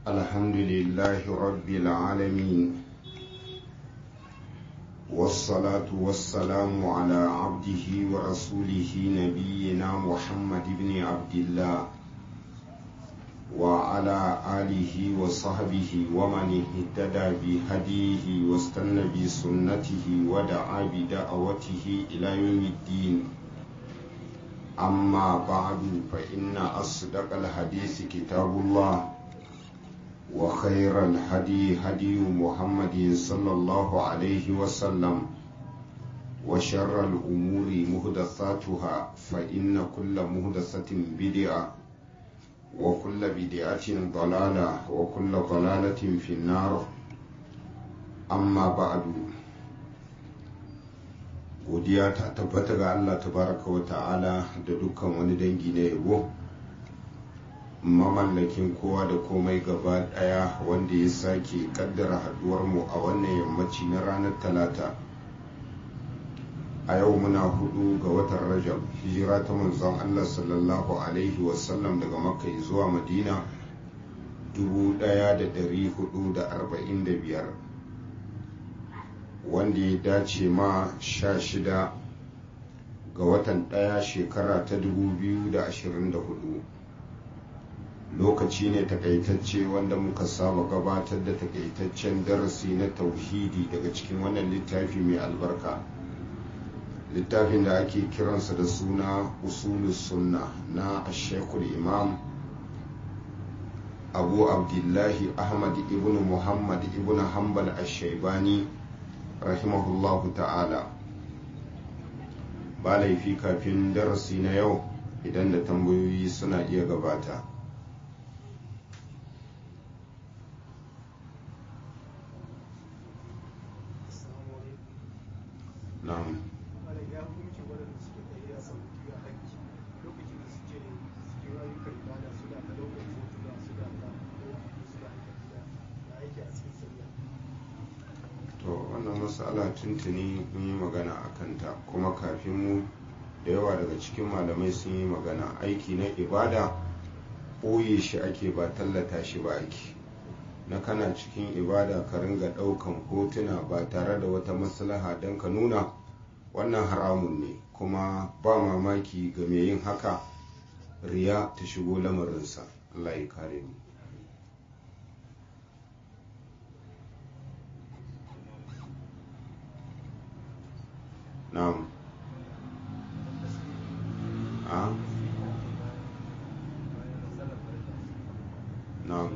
الحمد لله رب العالمين والصلاة والسلام على عبده ورسوله نبينا محمد بن عبد الله وعلى آله وصحبه ومن اهتدى بهديه واستنى بسنته ودعا بدعوته إلى يوم الدين أما بعد فإن أصدق الحديث كتاب الله وخير الهدي هدي محمد صلى الله عليه وسلم وشر الأمور مهدثاتها فإن كل مهدثة بدعة وكل بدعة ضلالة وكل ضلالة في النار أما بعد godiya ta tabbata ga Allah tabaraka wa ta'ala da dukkan wani dangi na yabo mamallakin kowa da komai gaba daya wanda ya sake kaddara haduwarmu a wannan yammaci na ranar talata a yau muna hudu ga watan rajab hijira ta manzon Allah sallallahu alaihi wasallam daga makka zuwa madina 1445 wanda ya dace ma sha shida ga watan ɗaya shekara ta 2024 lokaci ne takaitacce wanda muka saba gabatar da takaitaccen darasi na tauhidi daga cikin wannan littafi mai albarka littafin da ake kiransa da suna usulus sunna na ashekul imam abu abdullahi ahmad ibn muhammad ibn hanbal ashaibani rahimahullahu ta'ala ba laifi kafin darasi na yau idan da tambayoyi suna iya gabata na'am to wannan matsala tuntuni mun yi magana a kanta kuma kafin mu da yawa daga cikin malamai sun yi magana aiki na ibada ɓoye shi ake ba tallata shi ba ake na kana cikin ibada ka ringa ɗaukan hotuna ba tare da wata maslaha don ka nuna wannan haramun ne kuma ba mamaki ga mai yin haka riya ta shigo lamarinsa Allah ya kare mu na'am a na'am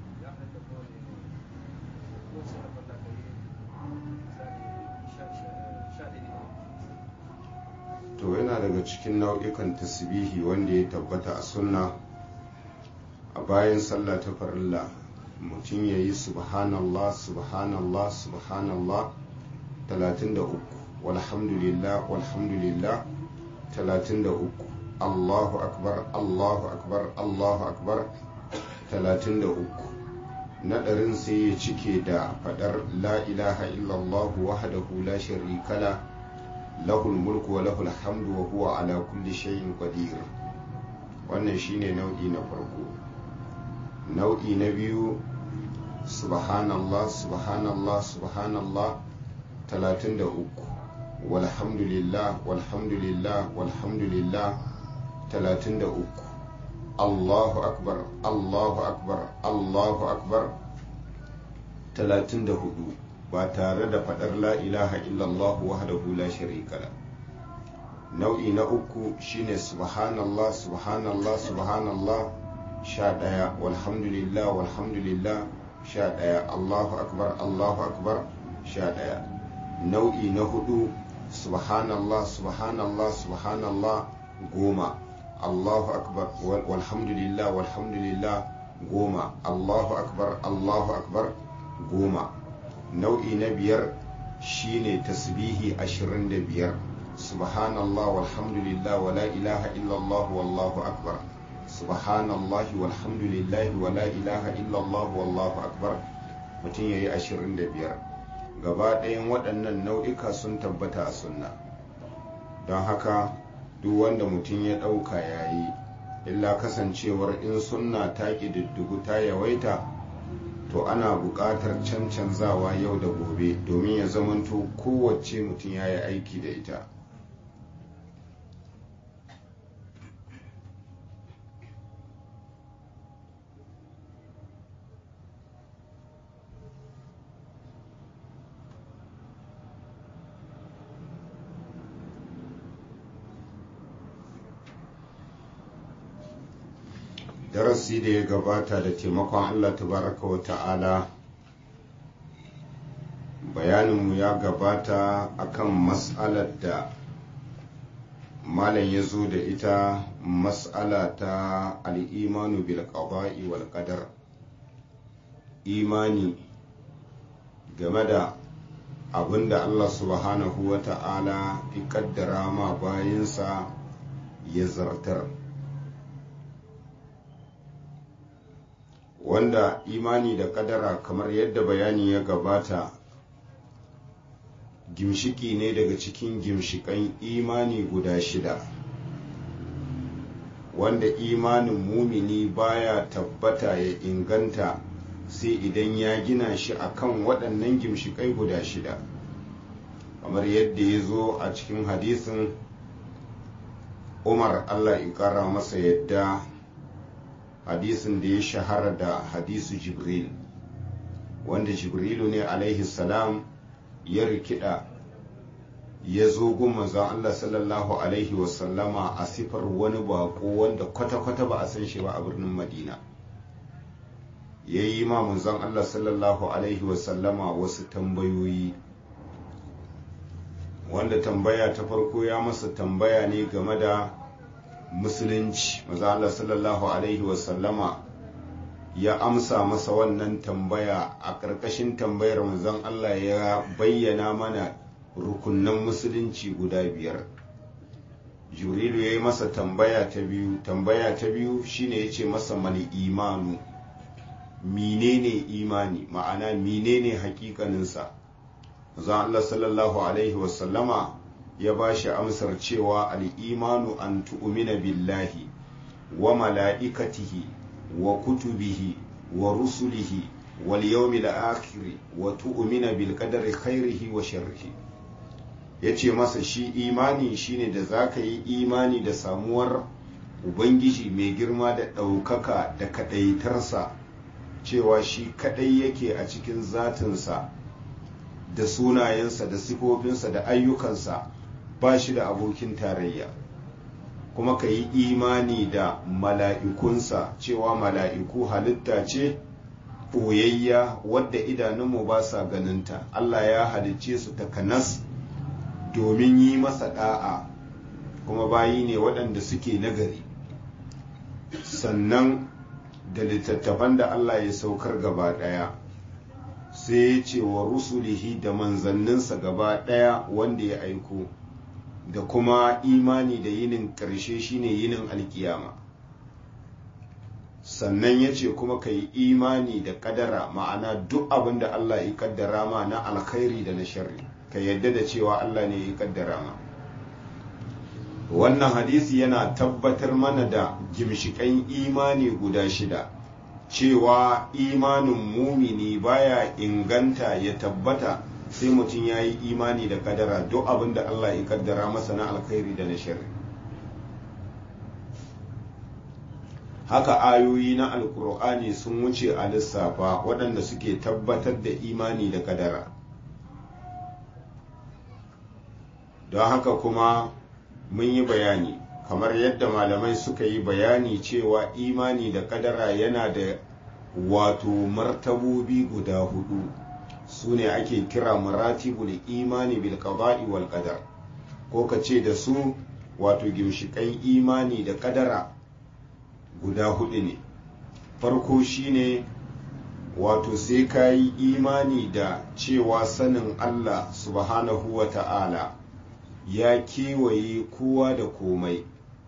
to yana daga cikin nau'ikan tasbihi wanda ya tabbata a sunna a bayan sallah ta farilla mutum ya yi subhanallah subhanallah subhanallah 33 walhamdulillah walhamdulillah 33 allahu akbar allahu akbar allahu akbar 33 naɗarin sai ya cike da faɗar la ilaha illallah wahdahu la sharika la lahul mulku wa lahul hamdu wa huwa ala kulli shay'in qadir wannan shine nau'i na farko nau'i na biyu subhanallah subhanallah subhanallah 33 walhamdulillah walhamdulillah walhamdulillah 33 Allahu akbar Allahu akbar Allahu akbar 34 ba tare da faɗar la ilaha illallah wahdahu la sharika la nau'i na uku shine subhanallah subhanallah subhanallah sha ɗaya walhamdulillah walhamdulillah sha ɗaya allahu akbar allahu akbar sha ɗaya nau'i na hudu subhanallah subhanallah subhanallah goma allahu akbar walhamdulillah walhamdulillah goma allahu akbar allahu akbar goma nau'i na biyar shine tasbihi ashirin da biyar subhanallah walhamdulillah wala ilaha illallah wallahu akbar subhanallah walhamdulillah wala ilaha illallah wallahu akbar mutum ya yi ashirin da biyar gaba ɗayan waɗannan nau'ika sun tabbata a sunna don haka duk wanda mutum ya ɗauka ya yi illa kasancewar in sunna ta ƙididdigu ta yawaita to ana buƙatar cancanzawa yau da gobe domin ya zamanto kowace mutum ya yi aiki da ita darasi da ya gabata da taimakon allah tabaraka wa ta'ala bayaninmu ya gabata akan mas'alar da malam ya zo da ita mas'ala ta al'imanu bil qada'i wal qadar imani game da abinda allah subhanahu wa ta'ala ya kaddara ma bayinsa ya zartar wanda imani da kadara kamar yadda bayani ya gabata gimshiki ne daga cikin gimshikan imani guda shida wanda imanin mumini baya tabbata ya inganta sai idan ya gina shi akan waɗannan gimshikai guda shida kamar yadda ya zo a cikin hadisin umar allah in ƙara masa yadda hadisin da ya shahara da hadisu jibril wanda jibrilu ne alaihi salam ya rikida ya zo gun manzon Allah sallallahu alaihi wasallama a sifar wani bako wanda kwata-kwata ba a san shi ba a birnin madina ya yi ma manzon Allah sallallahu alaihi wasallama wasu tambayoyi wanda tambaya ta farko ya masa tambaya ne game da musulunci maza Allah sallallahu alaihi wasallama ya amsa masa wannan tambaya a ƙarƙashin tambayar manzon Allah ya bayyana mana rukunnan musulunci guda biyar jurilu ya yi masa tambaya ta biyu tambaya ta biyu shine ya ce masa mali imanu menene imani ma'ana menene hakikaninsa manzon Allah sallallahu alaihi wasallama ya ba shi amsar cewa al'imanu an tu'umina billahi wa mala'ikatihi wa kutubihi wa rusulihi wal yawmil akhiri wa tu'umina bil qadari khairihi wa sharrihi yace masa shi imani shine da zaka yi imani da samuwar ubangiji mai girma da ɗaukaka da kaɗaitarsa cewa shi kaɗai yake a cikin zatinsa da sunayensa da sifofinsa da ayyukansa ba shi da abokin tarayya kuma ka yi imani da mala'ikunsa cewa mala'iku halitta ce ɓoyayya wadda idanunmu ba sa ganinta Allah ya halicce su takanas domin yi masa ɗa'a kuma bayi ne waɗanda suke nagari sannan da littattafan da Allah ya saukar gaba ɗaya sai ya ce wa rusulihi da manzanninsa gaba ɗaya wanda ya aiko da kuma imani da yinin ƙarshe shine yinin alkiyama sannan ya ce kuma ka yi imani da ƙadara ma'ana duk abin da Allah ya ƙaddara ma na alkhairi da na sharri ka yadda da cewa Allah ne ya ƙaddara ma wannan hadisi yana tabbatar mana da gimshiƙan imani guda shida cewa imanin mumini baya inganta ya tabbata sai mutum ya yi imani da kadara duk abin da Allah ya kaddara masa na alkhairi da na shari haka ayoyi na alkur'ani sun wuce a lissafa waɗanda suke tabbatar da imani da kadara don haka kuma mun yi bayani kamar yadda malamai suka yi bayani cewa imani da kadara yana da wato martabobi guda hudu su ne ake kira maratibul imani bil qada'i wal qadar ko ka ce da su wato gimshikan imani da kadara guda hudu ne farko shine wato sai ka yi imani da cewa sanin Allah subhanahu wa ta'ala ya kewaye kowa da komai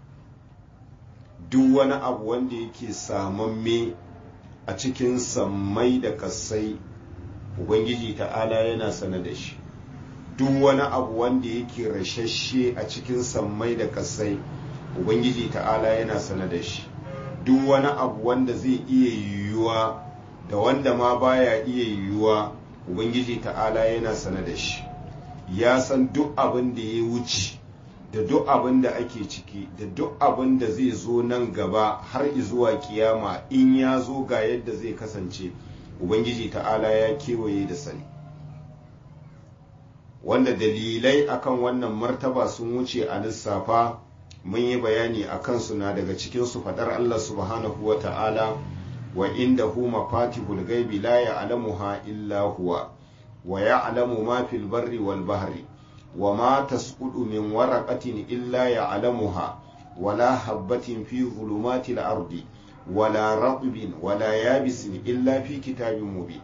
duk wani abu wanda yake samamme a cikin sammai da kasai ubangiji ta'ala yana sane da shi duk wani abu wanda yake rashashe a cikin sammai da kasai ubangiji ta'ala yana sane da shi duk wani abu wanda zai iya yiwuwa da wanda ma baya iya yiwuwa ubangiji ta'ala yana sane da shi ya san duk abin da ya wuce da duk abin da ake ciki da duk abin da zai zo nan gaba har zuwa kiyama in ya zo ga yadda zai kasance ubangiji ta'ala ya kewaye da sani wanda dalilai akan wannan martaba sun wuce a lissafa mun yi bayani a kansu na daga cikinsu faɗar Allah subhanahu wa ta'ala wa inda hu mafatihul gaibi la ya'lamuha illa huwa wa ya'lamu ma fil barri wal bahri wa ma tasqudu min waraqatin illa ya'lamuha wala habbatin fi dhulumatil ardi wala ratbin wala yabisin illa fi kitabin mubin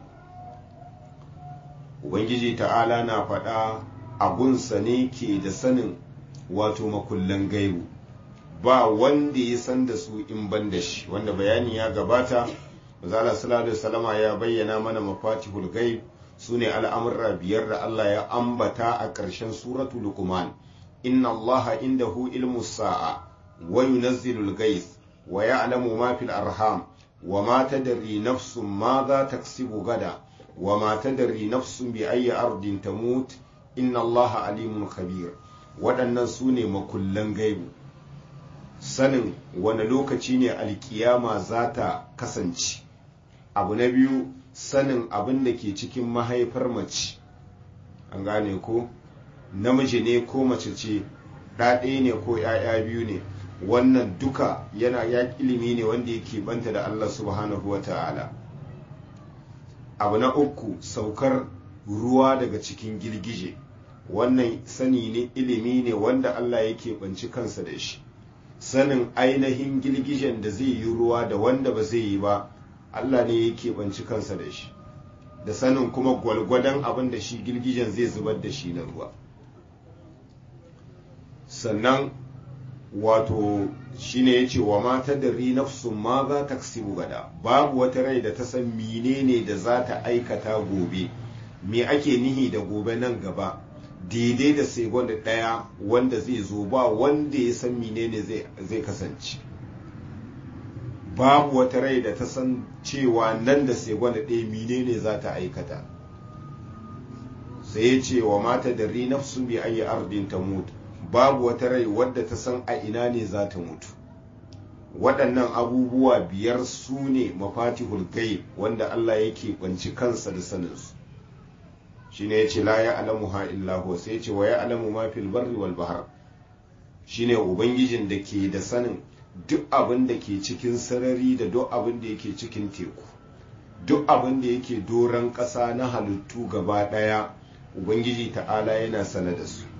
ubangiji ta'ala na faɗa abunsa ne ke da sanin wato makullan gaibu ba wanda ya san da su in ban da shi wanda bayani ya gabata zala sallallahu salama ya bayyana mana mafatihul gaib su ne al'amurra biyar da Allah ya ambata a ƙarshen suratu luqman inna allaha indahu ilmu sa'a wa yunazzilul gais wa ya'lamu ma fil arham wa ma tadri nafsun ma za taksibu gada wa ma tadri nafsun bi ayyi ardin tamut inna allaha alimun khabir waɗannan su ne makullan gaibu sanin wani lokaci ne alkiyama za ta kasance abu na biyu sanin abin da ke cikin mahaifar mace an gane ko namiji ne ko mace ce ɗaɗe ne ko ‘ya'ya biyu ne wannan duka yana ya ilimi ne wanda yake banta da Allah subhanahu wa ta'ala abu na uku saukar ruwa daga cikin girgije wannan sani ne ilimi ne wanda Allah yake banci kansa da shi sanin ainihin girgijen da zai yi ruwa da wanda ba zai yi ba Allah ne yake banci kansa da shi da sanin kuma gwalgwadon abin da shi girgijen zai zubar da shi na ruwa sannan wato shine ya ce wa mata da nafsun ma za ta gada babu wata rai da ta san menene da za ta aikata gobe me ake nihi da gobe nan gaba daidai da segon da ɗaya wanda zai zo ba wanda ya san menene zai kasance babu wata rai da ta san cewa nan da segon da ɗaya menene za ta aikata sai ya ce wa mata da nafsun bi ayi ardin ta mutu babu wata rai wadda ta san a ina ne za ta mutu waɗannan abubuwa biyar su ne mafatihul gaib wanda Allah yake kwanci kansa da saninsu shine yace la ya'lamuha illa huwa sai yace wa ya'lamu ma fil barri wal bahr shine ubangijin da ke da sanin duk abin da ke cikin sarari da duk abin da yake cikin teku duk abin da yake doron ƙasa na halittu gaba ɗaya ubangiji ta'ala yana sane da su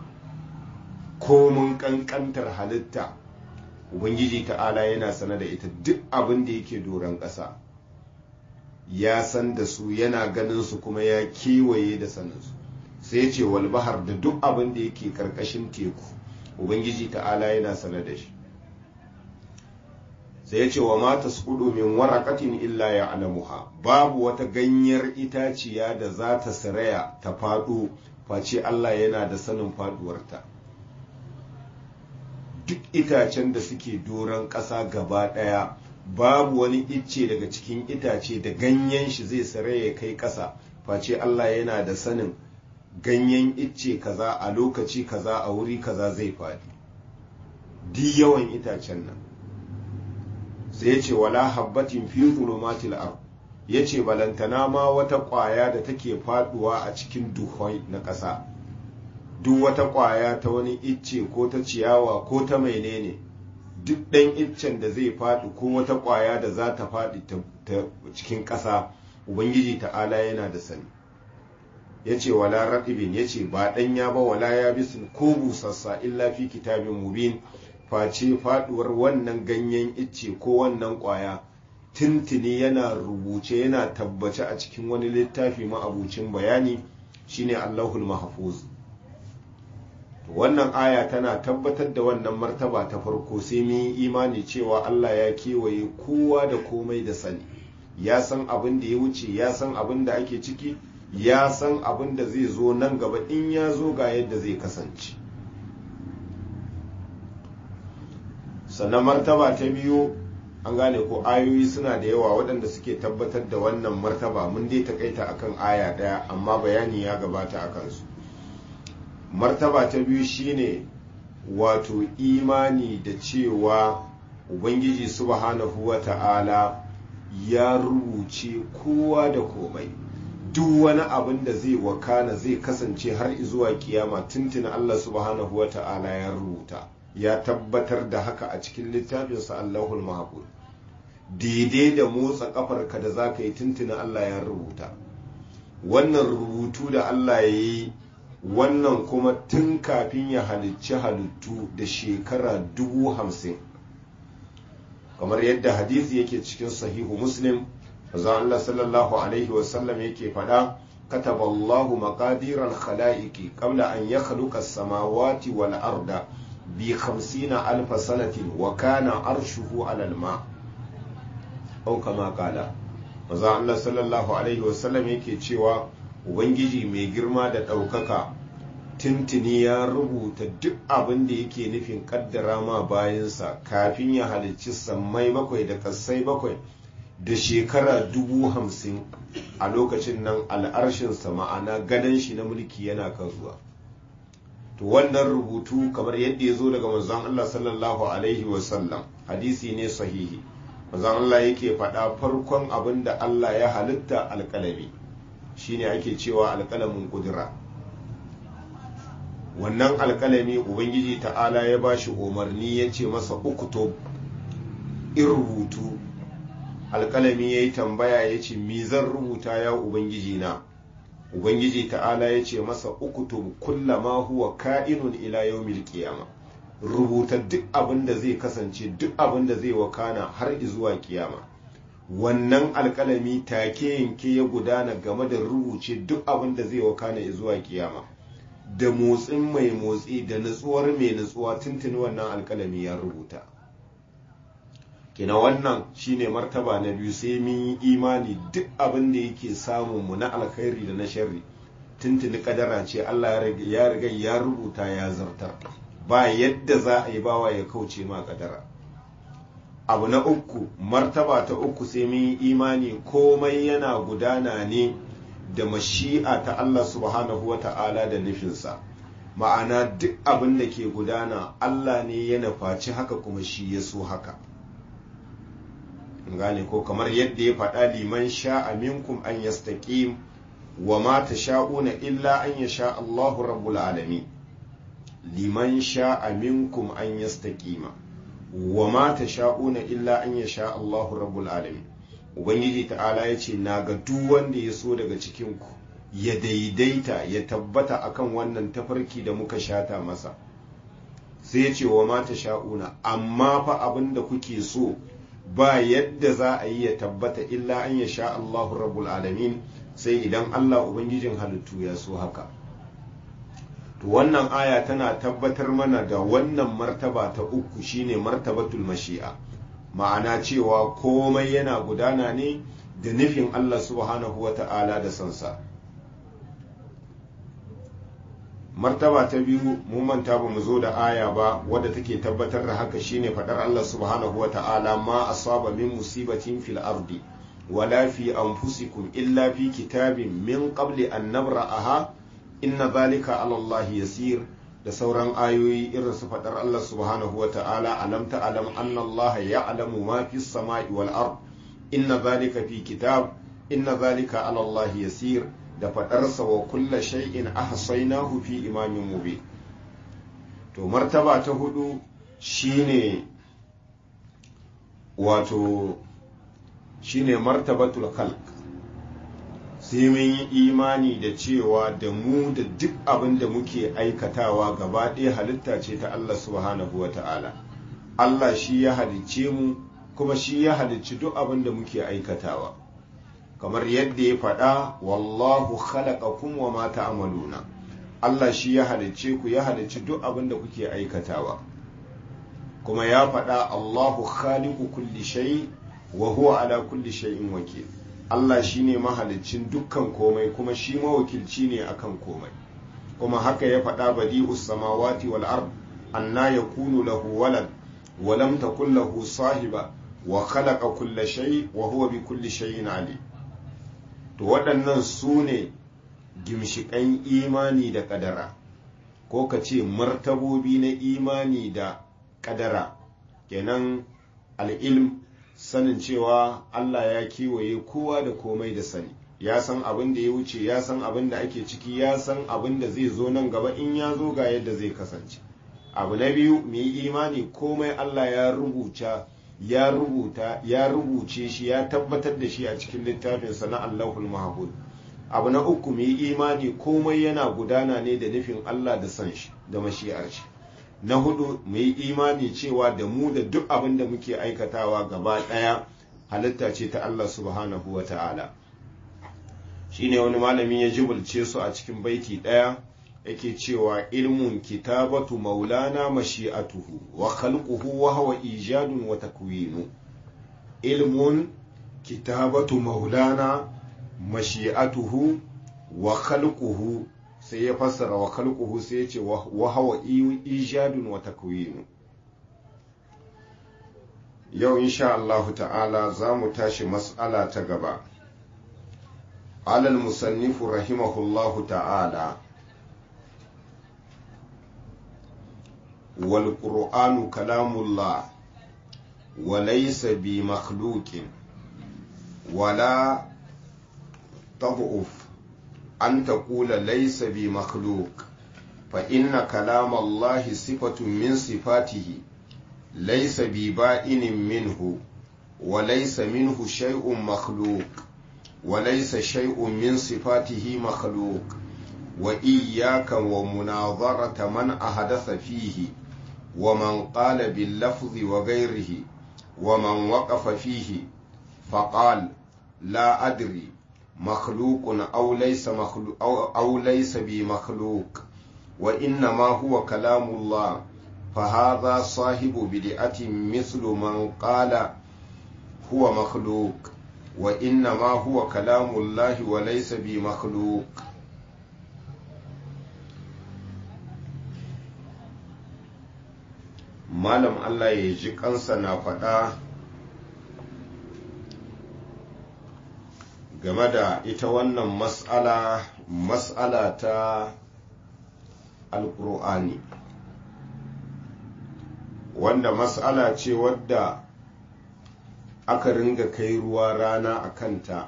komun ƙanƙantar halitta ubangiji ta'ala yana sane da ita duk abin da yake doron ƙasa ya san da su yana ganin su kuma ya kewaye da saninsu sai ce walbahar da duk abin da yake karkashin teku ubangiji ta'ala yana sanar da shi sai ce wa mata sukudu min warakatin illa ya alamuha babu wata ganyar itaciya da za ta saraya ta faɗo face Allah yana da sanin faduwarta duk itacen da suke doron ƙasa gaba ɗaya babu wani icce daga cikin itace da ganyen shi zai sare ya kai ƙasa face Allah yana da sanin ganyen icce kaza a lokaci kaza a wuri kaza zai faɗi di yawan itacen nan sai ce wala habbatin fi zulumatil ard yace balantana ma wata ƙwaya da take faduwa a cikin duhai na ƙasa duk wata ƙwaya ta wani icce ko ta ciyawa ko ta menene duk ɗan iccen da zai faɗi ko wata ƙwaya da za ta faɗi ta cikin ƙasa ubangiji ta'ala yana da sani ya ce wala raƙibin ya ce ba ɗanya ba wala ya bisin ko busassa illa fi kitabin mubin face faɗuwar wannan ganyen icce ko wannan ƙwaya tintini yana rubuce yana tabbace a cikin wani littafi ma'abucin bayani shine allahul mahfuz wannan aya tana tabbatar da wannan martaba ta farko sai mun yi imani cewa Allah ya kewaye kowa da komai da sani ya san abin da ya wuce ya san abin da ake ciki ya san abin da zai zo nan gaba in ya zo ga yadda zai kasance sannan martaba ta biyu an gane ko ayoyi suna da yawa waɗanda suke tabbatar da wannan martaba mun dai takaita akan aya ɗaya amma bayani ya gabata a kansu martaba ta biyu shine wato imani da cewa ubangiji subhanahu wa ta'ala ya rubuce kowa da komai duk wani abin da zai wakana zai kasance har zuwa kiyama tuntuna Allah subhanahu wa ta'ala ya rubuta ya tabbatar da haka a cikin littafinsa Allahul Mahfuz daidai da motsa kafarka da za ka yi tuntuna Allah ya rubuta wannan rubutu da Allah ya yi wannan kuma tun kafin ya halicci halittu da shekara dubu hamsin kamar yadda hadisi yake cikin sahihu muslim manzon Allah sallallahu alaihi wasallam yake faɗa كتب الله مقادير الخلائق قبل أن يخلق السماوات والأرض بخمسين ألف سنة وكان عرشه على الماء أو كما قال maza Allah sallallahu alaihi wasallam yake cewa ubangiji mai girma da ɗaukaka tintini ya rubuta duk abin da yake nufin kaddara ma bayansa kafin ya halicci sammai bakwai da kassai bakwai da shekara dubu hamsin a lokacin nan al'arshinsa ma'ana gadon shi na mulki yana kan zuwa to wannan rubutu kamar yadda ya zo daga manzon Allah sallallahu alaihi wasallam hadisi ne sahihi manzon Allah yake faɗa farkon abin da Allah ya halitta alƙalami shine ake cewa alƙalamin ƙudura wannan alƙalami ubangiji ta'ala ya ba shi umarni ya ce masa ukutub in rubutu alƙalami ya yi tambaya ya ce mi zan rubuta ya ubangiji na ubangiji ta'ala ya ce masa ukutub kullama huwa ka'inun ila yawmil qiyama rubuta duk abin da zai kasance duk abin da zai wakana har zuwa kiyama wannan alƙalami take yanke ya gudana game da rubuce duk abin da zai wakana zuwa kiyama da motsin mai motsi da nutsuwar mai nutsuwa tuntuni wannan alƙalami ya rubuta kina wannan shine martaba na biyu sai mun yi imani duk abin da yake samun mu na alkhairi da na sharri tuntuni kadara ce Allah ya riga ya rubuta ya zartar ba yadda za a yi bawa ya kauce ma kadara abu na uku martaba ta uku sai mun yi imani komai yana gudana ne da mashi'a ta Allah subhanahu wa ta'ala da nufinsa ma'ana duk abin da ke gudana Allah ne ya nufaci haka kuma shi ya so haka gane ko kamar yadda ya faɗa liman sha'a minkum an yastaqim wa ma tasha'una illa an yasha Allahu rabbul alamin liman sha'a minkum an yastaqima wa ma tasha'una illa an yasha Allahu rabbul alamin ubangiji ta'ala ya ce na ga duk wanda ya so daga cikin ku ya daidaita ya tabbata akan wannan tafarki da muka shata masa sai ya ce wa ma tasha'una amma fa abinda kuke so ba yadda za a yi ya tabbata illa an ya sha Allahu rabbul alamin sai idan Allah ubangijin halittu ya so haka to wannan aya tana tabbatar mana da wannan martaba ta uku shine martabatul mashi'a ma'ana cewa komai yana gudana ne da nufin Allah subhanahu wata'ala da sansa martaba ta biyu mun manta ba mu zo da aya ba wadda take tabbatar da haka shine fadar Allah subhanahu wata'ala ma asaba min musibatin fil ardi wala fi anfusikum illa fi kitabin min qabli an nabra'aha inna zalika ala Allah yasir da sauran ayoyi irin su fadar Allah subhanahu wata'ala alam ta'lam anna Allah ya'lamu ma fi samai wal ard inna zalika fi kitab inna zalika ala Allah yasir da faɗarsa wa kulla shay'in ahsaynahu fi imamin mubin to martaba ta hudu shine wato shine martabatul khalq sai mun yi imani da cewa da mu da duk abin da muke aikatawa gaba ɗaya halitta ce ta Allah subhanahu wa ta'ala Allah shi ya halicce mu kuma shi ya halicci duk abin da muke aikatawa kamar yadda ya faɗa wallahu khalaqakum wa ma ta'maluna Allah shi ya halicce ku ya halicci duk abin da kuke aikatawa kuma ya faɗa Allahu khaliqu kulli shay wa huwa ala kulli shay'in wakil Allah shine mahaliccin dukkan komai kuma shi mawakilci ne akan komai kuma haka ya faɗa badi'us samawati wal ard anna yakunu lahu walad wa lam takul lahu sahiba wa khalaqa kulla shay wa huwa bi kulli shay'in ali to waɗannan su ne gimshiƙan imani da ƙadara ko ka ce martabobi na imani da ƙadara kenan al'ilm sanin cewa Allah ya kiwaye kowa da komai da sani ya san abin da ya wuce ya san abin da ake ciki ya san abin da zai zo nan gaba in ya zo ga yadda zai kasance abu na biyu mu yi imani komai Allah ya rubuta ya rubuta ya rubuce shi ya tabbatar da shi a cikin littafinsa na Allahul Mahfuz abu na uku mu yi imani komai yana gudana ne da nufin Allah da san shi da mashi'ar shi na hudu mu yi imani cewa da mu da duk abin da muke aikatawa gaba ɗaya halitta ce ta Allah subhanahu wa ta'ala shine wani malami ya jibulce su a cikin baiti ɗaya yake cewa ilmun kitabatu maulana mashi'atuhu wa khalquhu wa huwa ijadun wa takwinu ilmun kitabatu maulana mashi'atuhu wa khalquhu sai ya fassara wa khalquhu sai ya ce wa huwa ijadun wa takwinu yau insha Allah ta'ala za mu tashi mas'ala ta gaba alal musannifu rahimahullahu ta'ala والقرآن كلام الله وليس بمخلوق ولا تضعف أن تقول ليس بمخلوق فإن كلام الله صفة من صفاته ليس ببائن منه وليس منه شيء مخلوق وليس شيء من صفاته مخلوق وإياك ومناظرة من أحدث فيه ومن قال باللفظ وغيره ومن وقف فيه فقال لا أدري مخلوق أو ليس مخلوق أو, أو ليس بمخلوق وإنما هو كلام الله فهذا صاحب بدعة مثل من قال هو مخلوق وإنما هو كلام الله وليس بمخلوق malam Allah ya ji kansa na faɗa game da ita wannan mas'ala mas'ala ta alƙur'ani wanda mas'ala ce wadda aka ringa kai ruwa rana a kanta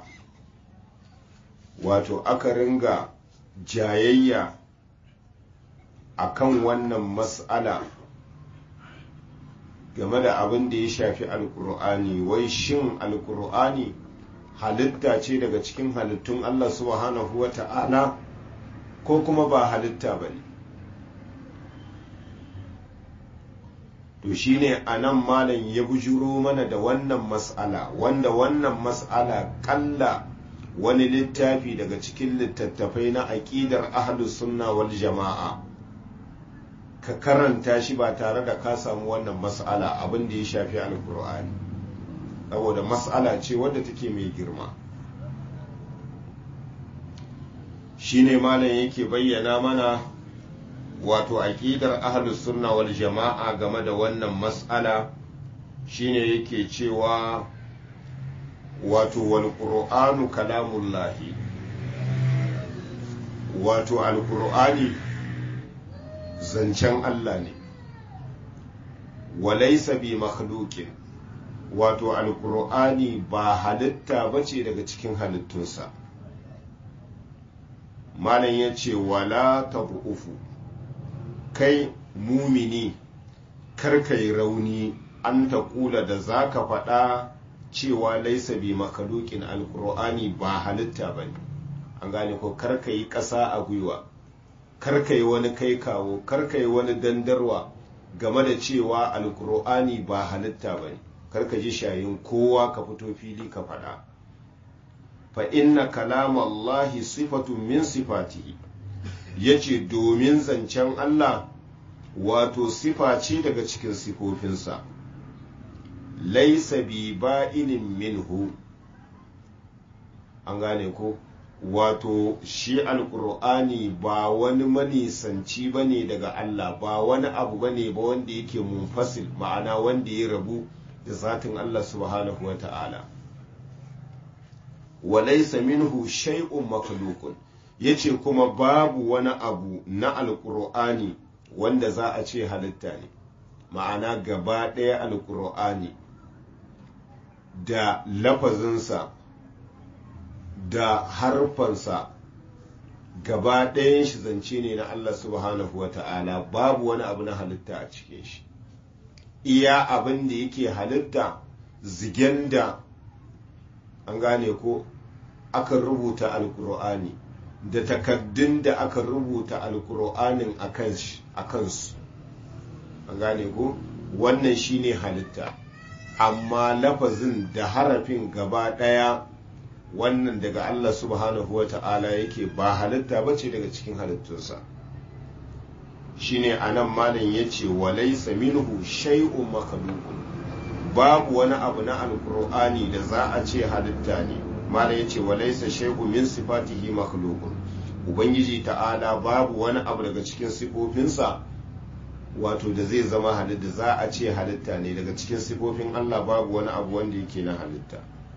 wato aka ringa jayayya a kan wannan mas'ala game da abin da ya shafi alkur'ani wai shin alkur'ani halitta ce daga cikin halittun Allah subhanahu wa ta'ala ko kuma ba halitta ba ne to shine a nan malam ya bujuro mana da wannan mas'ala wanda wannan mas'ala kalla wani littafi daga cikin littattafai na aƙidar ahlus sunna wal jama'a ka karanta shi ba tare da ka samu wannan mas'ala abin da ya shafi alkur'ani saboda mas'ala ce wadda take mai girma shine malam yake bayyana mana wato aqidar ahlus sunna wal jama'a game da wannan mas'ala shine yake cewa wato wal qur'anu kalamullahi wato alkur'ani zancen Allah ne walaisa bi makhluqin wato alkur'ani ba halitta bace daga cikin halittunsa malam ya ce wala tabu'ufu kai mumini karkai rauni an ta kula da za ka faɗa cewa laisa bi makhluqin alkur'ani ba halitta ba ne an gane ko karka yi ƙasa a gwiwa karka yi wani kai kawo karka yi wani dandarwa game da cewa alkur'ani ba halitta ba ne karka ji shayin kowa ka fito fili ka faɗa fa inna kalamallahi sifatun min sifatihi yace domin zancen Allah wato sifa ce daga cikin sifofinsa laisa bi ba'inin minhu an gane ko wato shi alkur'ani ba wani manisanci ba ne daga Allah ba wani abu ba ne ba wanda yake munfasil ma'ana wanda ya rabu da zatin Allah subhanahu wa ta'ala walaysa minhu shay'un makhluqun yace kuma babu wani abu na alqur'ani wanda za a ce halitta ne ma'ana gaba ɗaya alqur'ani da lafazinsa da harfansa gaba ɗayan shi zance ne na Allah subhanahu wa ta'ala babu wani abu na halitta a cikin shi iya abin da yake halitta zigen da an gane ko aka rubuta alkur'ani da takaddun da aka rubuta alkur'anin a kansu an gane ko wannan shine halitta amma lafazin da harafin gaba ɗaya wannan daga Allah subhanahu wa ta'ala yake ba halitta ba ce daga cikin halittunsa shine a nan malin ya ce walaisa minhu shay'un makhluqun babu wani abu na alkur'ani da za a ce halitta ne malin ya ce walaisa shay'un min sifatihi makhluqun ubangiji ta'ala babu wani abu daga cikin sifofinsa wato da zai zama halitta za a ce halitta ne daga cikin sifofin Allah babu wani abu wanda yake na halitta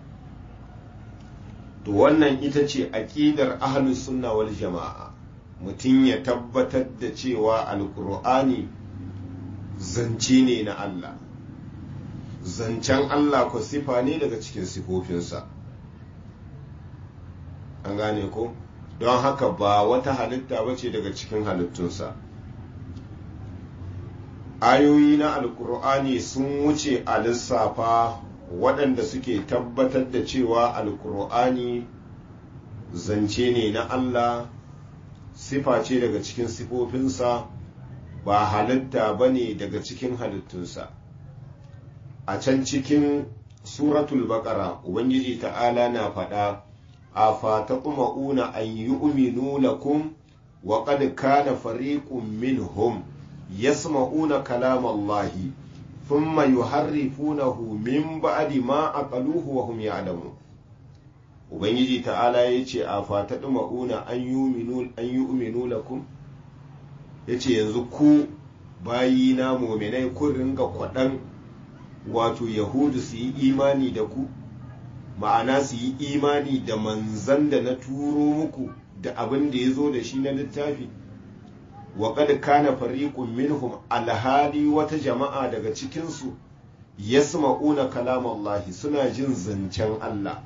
to wannan ita ce aƙidar ahlus sunna wal jama'a mutum ya tabbatar da cewa alkur'ani zance ne na Allah zancen Allah ko sifa ne daga cikin sifofinsa an gane ko don haka ba wata halitta ba ce daga cikin halittunsa ayoyi na alkur'ani sun wuce a lissafa waɗanda suke tabbatar da cewa alkur'ani zance ne na Allah sifa ce daga cikin sifofinsa ba halitta ba ne daga cikin halittunsa a can cikin suratul baƙara ubangiji ta'ala na faɗa a fata una an yi uminu lakum wa qad kana fariqun minhum yasma'una kalamallahi thumma yuharrifunahu min ba'di ma aqaluhu wa hum ya'lamun ubangiji ta'ala yace a fata una an yu'minu an yu'minu lakum yace yanzu ku bayina mu'minai kun ringa kwadan wato yahudu su yi imani da ku ma'ana su yi imani da manzan da na turo muku da abin da ya zo da shi na littafi wa qad kana fariqun minhum alhali wata jama'a daga cikinsu yasma'una kalamallahi suna jin zancen Allah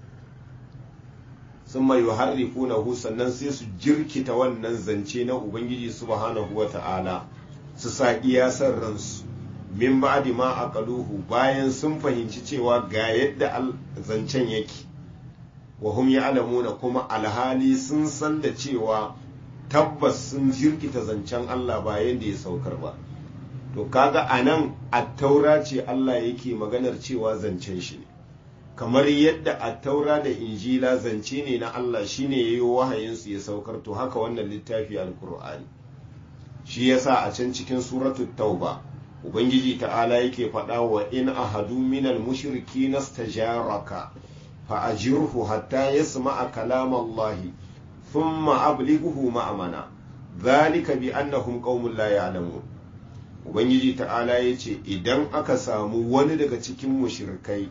summa yuharrifunahu sannan sai su jirkita wannan zance na ubangiji subhanahu wata'ala su sa iyasar ransu min ba'di ma aqaluhu bayan sun fahimci cewa ga yadda zancen yake wa hum ya'lamuna kuma alhali sun san da cewa tabbas sun jirkita zancen Allah ba yadda ya saukar ba to kaga anan attaura ce Allah yake maganar cewa zancen shi ne kamar yadda attaura da injila zance ne na Allah shine yayi wahayin su ya saukar to haka wannan littafi alqur'ani shi yasa a can cikin suratul tauba ubangiji ta'ala yake faɗa wa in ahadu minal mushriki nastajaraka fa ajirhu hatta yasma'a kalam Allah thumma ablighuhu ma'amana dhalika bi annahum qaumun la ya'lamun ubangiji ta'ala yace idan aka samu wani daga cikin mushrikai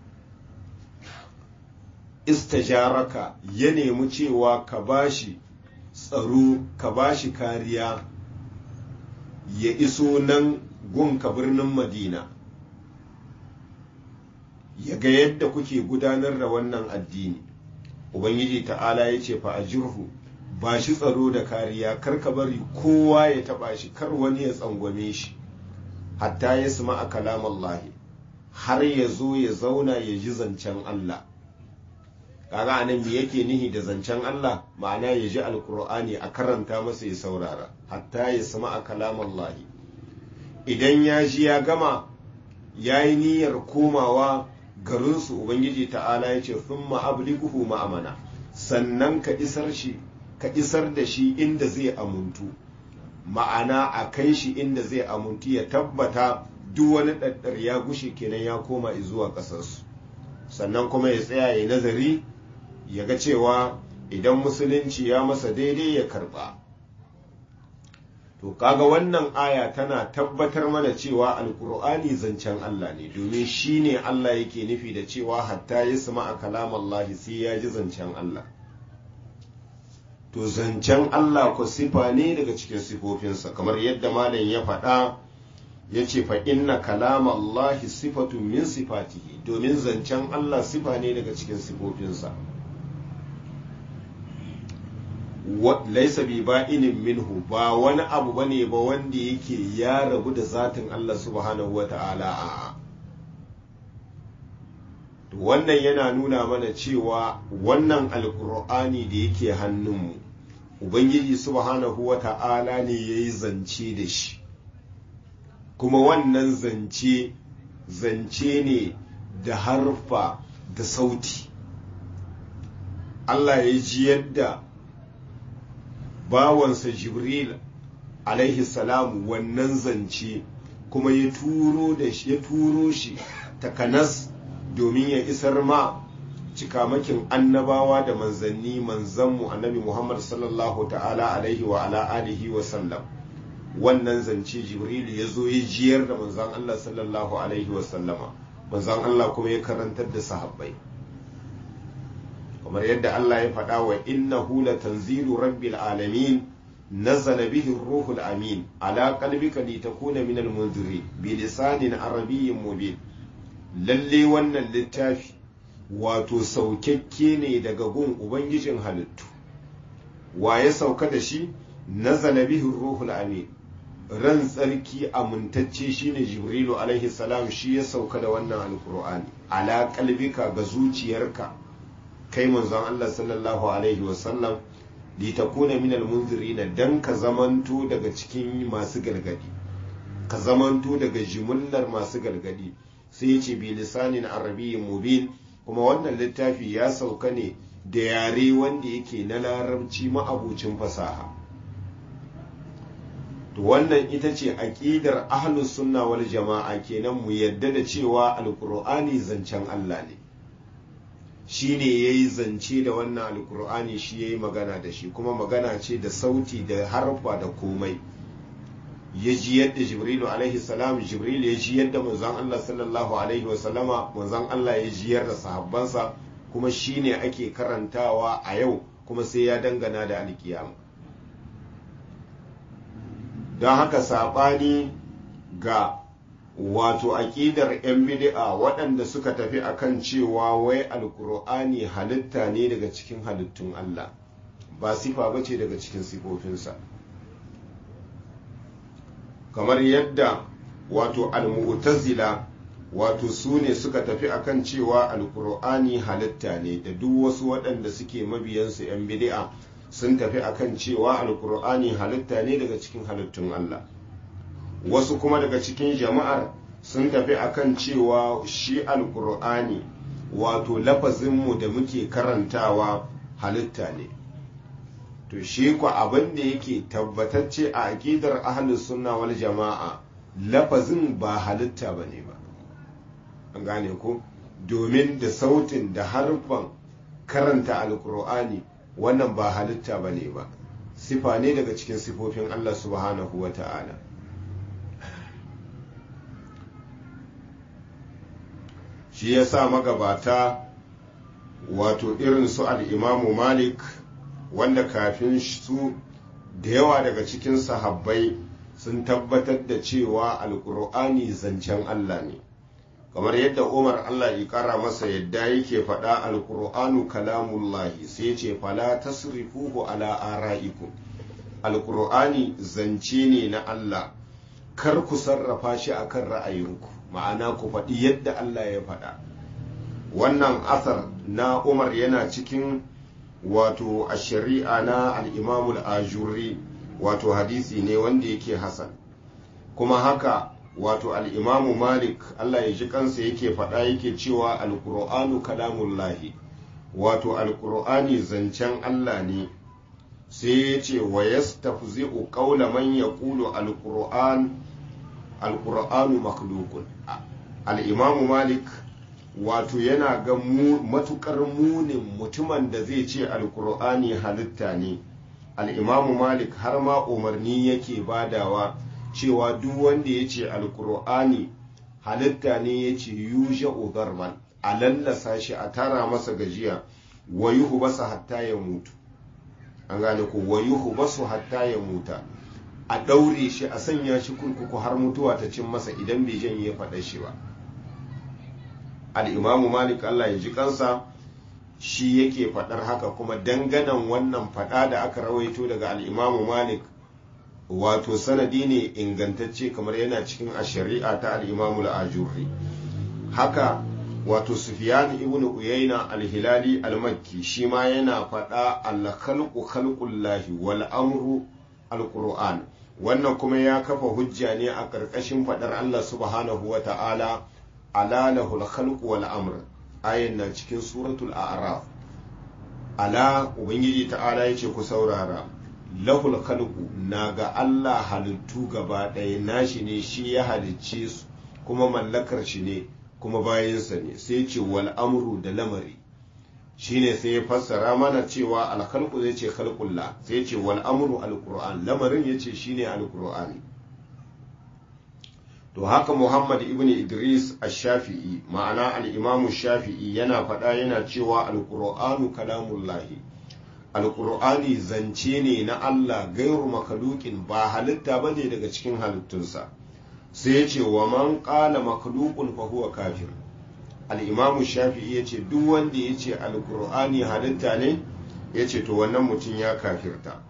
istajaraka ya nemi cewa ka bashi tsaro ka bashi kariya ya iso nan gunka birnin madina ya ga yadda kuke gudanar da wannan addini ubangiji ta'ala ya ce fa ajirhu ba shi tsaro da kariya kar ka bari kowa ya taba shi kar wani ya tsangwame shi hatta ya suma a kalamallahi har ya zo ya zauna ya ji zancen Allah kaga anan me yake nihi da zancen Allah ma'ana ya ji alkur'ani a karanta masa ya saurara hatta ya suma a kalamallahi idan ya ji ya gama ya yi niyyar komawa garinsu ubangiji ta'ala ya ce sun ma'abliguhu ma'amana sannan ka isar shi ka isar da shi inda zai amuntu ma'ana a kai shi inda zai amuntu ya tabbata duk wani ɗaɗɗar ya gushe kenan ya koma zuwa ƙasarsu sannan kuma ya tsaya ya nazari ya ga cewa idan musulunci ya masa daidai ya karɓa to kaga wannan aya tana tabbatar mana cewa alkur'ani zancen Allah ne domin shi ne Allah yake nufi da cewa hatta ya sama a kalamallahi sai ya ji zancen Allah to zancen Allah ku sifa ne daga cikin sifofinsa kamar yadda malam ya faɗa ya ce fa inna kalamallahi sifatun min sifatihi domin zancen Allah sifa ne daga cikin sifofinsa laisa bi ba'inin minhu ba wani abu bane ba wanda yake ya rabu da zatin Allah subhanahu wa ta'ala a wannan yana nuna mana cewa wannan alkur'ani da yake hannunmu ubangiji subhanahu wa ta'ala ne ya yi zance da shi kuma wannan zance zance ne da harfa da sauti Allah ya ji yadda bawansa jibril alaihi salam wannan zance kuma ya turo da shi ya turo shi takanas domin ya isar ma cikamakin annabawa da manzanni manzanmu annabi muhammad sallallahu ta'ala alaihi wa ala alihi wa sallam wannan zance jibril ya zo ya jiyar da manzan allah sallallahu alaihi wa sallama manzan allah kuma ya karantar da sahabbai kamar yadda Allah ya faɗa wa innahu la tanzilu rabbil alamin nazala bihi ruhul amin ala qalbika litakuna minal munziri bi lisanin arabiyyin mubin lalle wannan littafi wato saukakke ne daga gun ubangijin halittu wa ya sauka da shi nazala bihi ruhul amin ran tsarki amintacce shine jibrilu alaihi salam shi ya sauka da wannan alqur'ani ala qalbika ga zuciyarka kai manzon Allah sallallahu alaihi wasallam litakuna minal munzirina dan ka zamanto daga cikin masu gargadi ka zamanto daga jimillar masu gargadi sai yace bi lisanin arabiyyin mubin kuma wannan littafi ya sauka ne da yare wanda yake na larabci ma'abucin fasaha to wannan ita ce aqidar ahlus sunna wal jama'a kenan mu yadda da cewa alqur'ani zancen Allah ne shi ne ya yi zance da wannan alkur'ani shi ya yi magana da shi kuma magana ce da sauti da harfa da komai ya ji yadda jibrilu alaihi salam jibril ya ji yadda manzon Allah sallallahu alaihi wasallama manzon Allah ya ji yadda sahabbansa kuma shi ne ake karantawa a yau kuma sai ya dangana da alkiyama don haka saɓani ga wato aƙidar 'yan bid'a waɗanda suka tafi akan cewa wai alkur'ani halitta ne daga cikin halittun Allah ba sifa ba ce daga cikin sifofinsa kamar yadda wato almu'tazila wato su ne suka tafi akan cewa alkur'ani halitta ne da duk wasu waɗanda suke mabiyansu 'yan bid'a sun tafi akan cewa alkur'ani halitta ne daga cikin halittun Allah wasu kuma daga cikin jama'ar sun tafi akan cewa shi alkur'ani wato lafazinmu da muke karantawa halitta ne to shi ku abin da yake tabbatacce a aƙidar ahlus sunna wal jama'a lafazin ba halitta ba ne ba an gane ko domin da sautin da harfan karanta alkur'ani wannan ba halitta ba ne ba sifa ne daga cikin sifofin allah subhanahu wa ta'ala shi ya sa magabata wato irin su al'imamu malik wanda kafin su da yawa daga cikin sahabbai sun tabbatar da cewa alkur'ani zancen Allah ne kamar yadda umar Allah ya kara masa yadda yake faɗa alkur'anu kalamullahi sai ce fala tasrifuhu ala ara'ikum alkur'ani zance ne na Allah kar ku sarrafa shi akan ra'ayinku ma'ana ku faɗi yadda Allah ya faɗa wannan asar na umar yana cikin wato a shari'a na al'imamul ajuri wato hadisi ne wanda yake hasan kuma haka wato al'imamu malik Allah ya ji kansa yake faɗa yake cewa alƙur'anu kalamullahi wato alƙur'ani zancen Allah ne sai ya ce wa yastafzi'u qawla man yaqulu alqur'an alqur'anu makhluqun al-imamu malik wato yana ga matukar munin mutumin da zai ce alqur'ani halitta ne al'imamu malik har ma umarni yake badawa cewa duk wanda ya ce alkur'ani halitta ne ya ce yushe ugarman a lallasa shi a tara masa gajiya wayuhu basa hatta ya mutu an gane ko wayuhu basu hatta ya muta a ɗaure shi a sanya shi kurkuku har mutuwa ta cin masa idan bai janye faɗa shi ba al'imamu malik allah ya ji kansa shi yake faɗar haka kuma danganan wannan faɗa da aka rawaito daga al'imamu malik wato sanadi ne ingantacce kamar yana cikin a shari'a ta al'imamu al'ajurri haka wato sufiyan ibn uyayna al-hilali al-makki shi ma yana faɗa al-khalqu khalqullahi wal amru al-qur'an wannan kuma ya kafa hujja ne a ƙarƙashin faɗar Allah subhanahu wa ta'ala ala lahul khalqu wal amr ayin na cikin suratul a'raf ala ubangiji ta'ala yace ku saurara lahul khalqu na ga Allah halittu gaba ɗaya nashi ne shi ya halicce su kuma mallakar shi ne kuma bayansa ne sai ce wal amru da lamari shine sai ya fassara mana cewa alkhalqu zai ce khalqullah sai ya ce wal amru alquran lamarin yace shine alqur'ani to haka Muhammad ibn Idris ash-Shafi'i ma'ana al-Imam shafii yana faɗa yana cewa alqur'anu kalamullahi alqur'ani zance ne na Allah gairu makalukin ba halitta bane daga cikin halittunsa sai ya ce wa man qala makhluqun fa huwa kafir al'imamu shafi'i ya ce duk wanda ya ce alkur'ani halitta ne ya ce to wannan mutum ya kafirta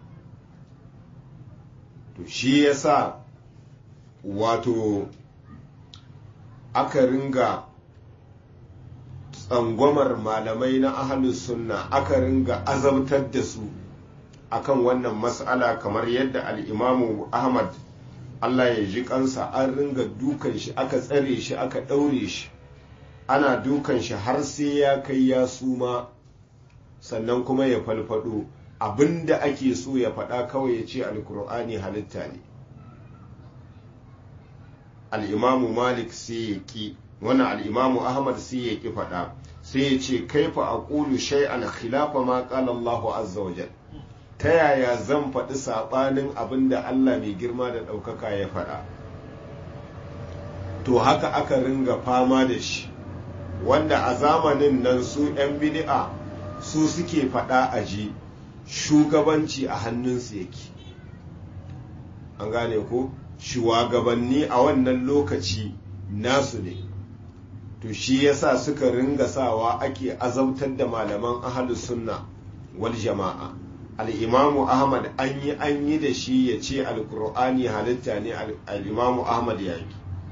to shi ya sa wato aka ringa tsangwamar malamai na ahalus sunna aka ringa azabtar da su akan wannan matsala kamar yadda al'imamu ahmad allah ya ji kansa an ringa dukan shi aka tsare shi aka ɗaure shi ana dukan shi har sai ya kai ya suma sannan kuma ya falfado abinda ake so ya faɗa kawai ya ce alkur'ani halitta ne al'imamu malik sai ya ƙi wannan al'imamu ahmad sai ya ƙi faɗa sai ya ce kaifa a ƙulu shay'an khilafa ma ƙala Allahu azza wa ta yaya zan faɗi saɓanin abin da Allah mai girma da ɗaukaka ya faɗa to haka aka ringa fama da shi wanda a zamanin nan su 'yan bid'a su suke faɗa a ji shugabanci a hannunsu yake an gane ko shugabanni a wannan lokaci nasu ne to shi yasa suka ringa sawa ake azabtar da malaman ahalus sunna wal jama'a al'imamu ahmad an yi an yi da shi ya ce alkur'ani halitta ne al'imamu ahmad ya yi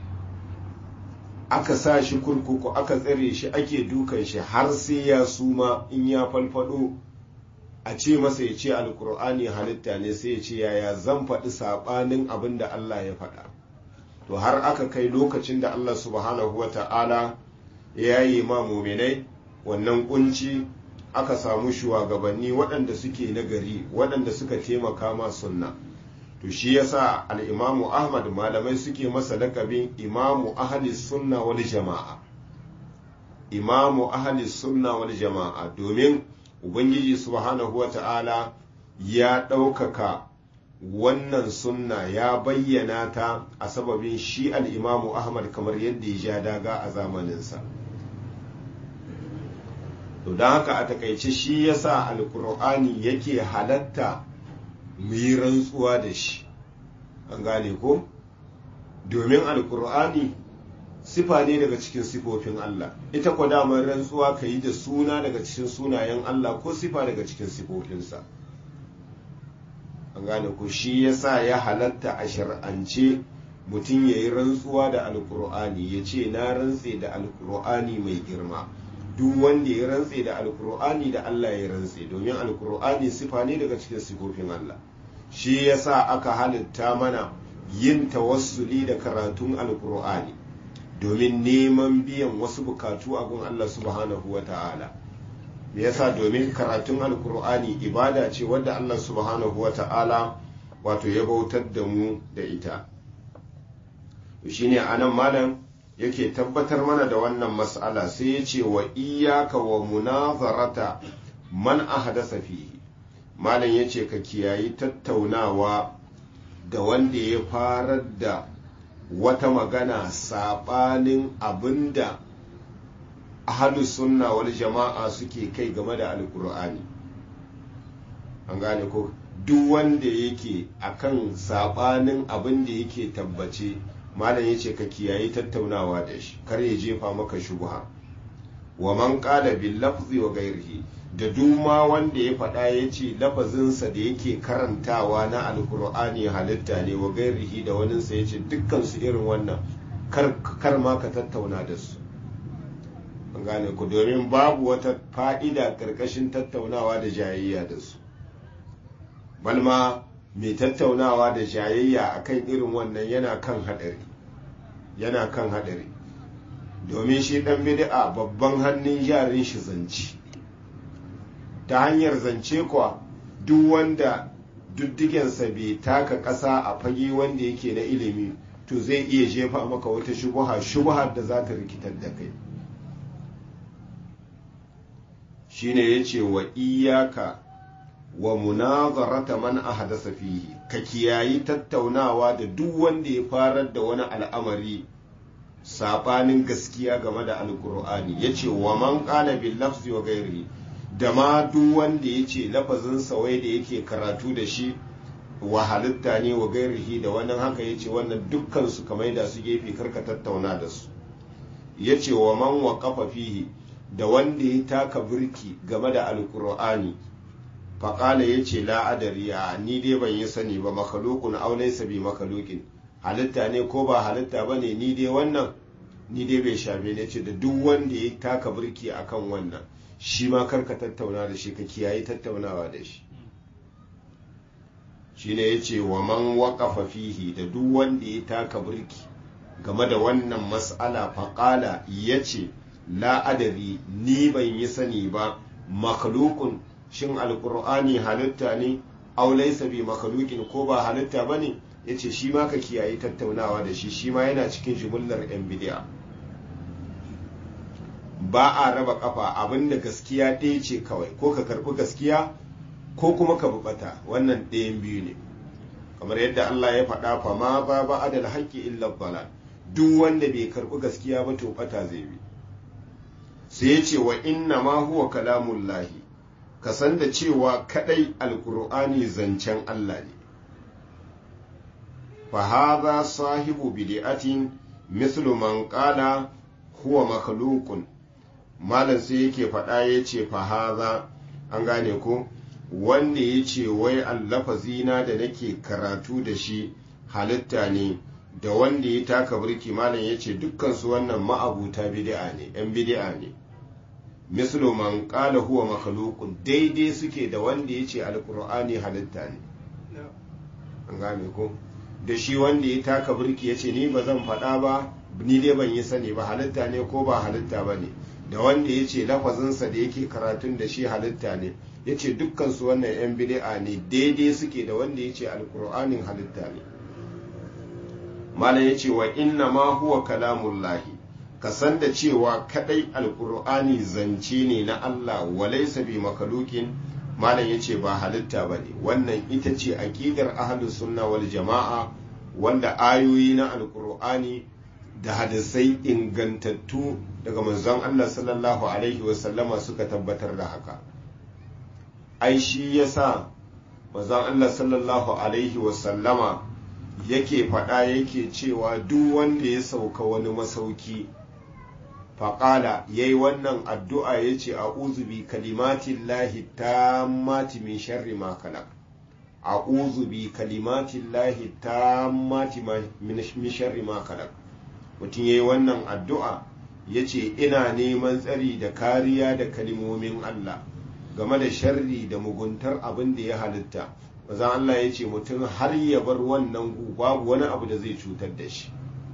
aka sa shi kurkuku aka tsare shi ake dukan shi har sai ya suma in ya falfado a ce masa ya ce alkur'ani halitta ne sai ya ce yaya zan faɗi saɓanin abin da Allah ya faɗa to har aka kai lokacin da Allah subhanahu wa ta'ala ya yi ma muminai wannan kunci aka samu shugabanni waɗanda suke nagari waɗanda suka taimaka ma sunna to shi yasa al'imamu ahmad malamai suke masa lakabin imamu ahli sunna wal jama'a imamu ahli sunna wal jama'a domin ubangiji subhanahu wata'ala ya ɗaukaka wannan sunna ya bayyana ta a sababin shi al'imamu ahmad kamar yadda ya ja daga a zamaninsa to don haka a takaice shi yasa alkur'ani yake halatta mu yi rantsuwa da shi an gane ko domin alkur'ani sifa ne daga cikin sifofin Allah ita kwa damar rantsuwa ka yi da suna daga cikin sunayen Allah ko sifa daga cikin sifofinsa an gane ko shi yasa ya halatta a shar'ance mutum ya yi rantsuwa da alkur'ani ya ce na rantse da alkur'ani mai girma duk wanda ya rantse da alkur'ani da Allah ya rantse domin alkur'ani sifa ne daga cikin sifofin Allah shi yasa aka halitta mana yin tawassuli da karatun alkur'ani domin neman biyan wasu bukatu a gun Allah subhanahu wa ta'ala me yasa domin karatun alkur'ani ibada ce wadda Allah subhanahu wa ta'ala wato ya bautar da mu da ita shine anan malam yake tabbatar mana da wannan mas'ala sai ya ce wa iyaka wa munazarata man ahdasa fihi malam ya ce ka kiyayi tattaunawa da wanda ya farar da wata magana saɓanin abinda ahalus sunna wal jama'a suke kai game da alkur'ani an gane ko duk wanda yake akan saɓanin abin da yake tabbace malam ya ce ka kiyayi tattaunawa da shi kar ya jefa maka shubha wa man qala bil lafzi wa ghairihi da duma wanda ya faɗa ya ce lafazinsa da yake karantawa na alkur'ani halitta ne wa gairihi da waninsa ya ce dukkansu irin wannan kar ma ka tattauna da su an gane ku domin babu wata fa'ida ƙarƙashin tattaunawa da jayayya da su balma mai tattaunawa da jayayya akan irin wannan yana kan haɗari yana kan haɗari domin shi ɗan bid'a babban hannun yarin shi zance ta hanyar zance kuwa duk wanda duddigensa bai taka ƙasa a fage wanda yake na ilimi to zai iya jefa maka wata shubuha shubuhar da za ta rikitar da kai shine ya ce wa iyaka wa munazarata man ahdasa fihi ka kiyayi tattaunawa da duk wanda ya farar da wani al'amari sabanin gaskiya game da alkur'ani yace wa man qala bil lafzi wa ghairihi da ma duk wanda ya ce lafazin sawai da yake karatu da shi wa halitta ne wa gairihi da wannan haka ya ce wannan dukkan su kamar da su gefe karka tattauna da su ya ce wa man wa kafa fihi da wanda ya taka birki game da alkur'ani faƙala ya ce la'adari a ni dai ban yi sani ba makalukun aulai sabi makalukin halitta ne ko ba halitta ba ne ni dai wannan ni dai bai shafe ne ce da duk wanda ya taka birki akan wannan shi ma karka tattauna da shi ka kiyaye tattaunawa da shi shi ne ya ce wa man waƙafa fihi da duk wanda ya taka birki game da wannan mas'ala faƙala ya ce la'adari ni ban yi sani ba makhlukun shin alƙur'ani halitta ne aulaisa bi makhlukin ko ba halitta ba ne ya ce shi ma ka kiyaye tattaunawa da shi shi ma yana cikin jimillar 'yan bidiya ba a raba kafa abinda gaskiya ɗaya ce kawai ko ka karɓi gaskiya ko kuma ka bubata wannan ɗayan biyu ne kamar yadda Allah ya faɗa fa ma ba ba adal haƙƙi illa balal duk wanda bai karɓi gaskiya ba to bata zai bi sai ya ce wa inna ma huwa kalamullahi ka san da cewa kadai alqur'ani zancen Allah ne fa hadha sahibu bid'atin mislu man qala huwa makhluqun malam sai yake faɗa ya ce fahaza an gane ko wanda ya ce wai allafazina da nake karatu da shi halitta ne da wanda ya taka birki malam ya ce dukkansu wannan ma'abuta bid'a ne yan bid'a ne mislu man qala huwa makhluqun daidai suke da wanda ya ce alqur'ani halitta ne an gane ko da shi wanda ya taka birki ya ce ni ba zan faɗa ba ni dai ban yi sani ba halitta ne ko ba halitta ba ne da wanda ya ce lafazinsa da yake karatun da shi halitta ne ya ce dukkansu wannan 'yan bid'a ne daidai suke da wanda ya ce alkur'anin halitta ne malam ya ce wa inna ma huwa kalamullahi ka san da cewa kadai alkur'ani zance ne na Allah walaisa bi makalukin malam ya ce ba halitta ba ne wannan ita ce aƙidar ahlus sunna wal jama'a wanda ayoyi na alkur'ani da hadisai ingantattu daga manzon Allah sallallahu alaihi wasallama suka tabbatar da haka ai shi yasa manzon Allah sallallahu alaihi wasallama yake faɗa yake cewa duk wanda ya sauka wani masauki faƙala ya yi wannan addu'a ya ce a uzubi kalimatin lahi ta mati min sharri ma kalak a uzubi kalimatin lahi ta mati min sharri ma kalak mutum ya yi wannan addu'a ya ce ina neman tsari da kariya da kalimomin Allah game da sharri da muguntar abin da ya halitta bazan Allah ya ce mutum har ya bar wannan gu babu wani abu da zai cutar da shi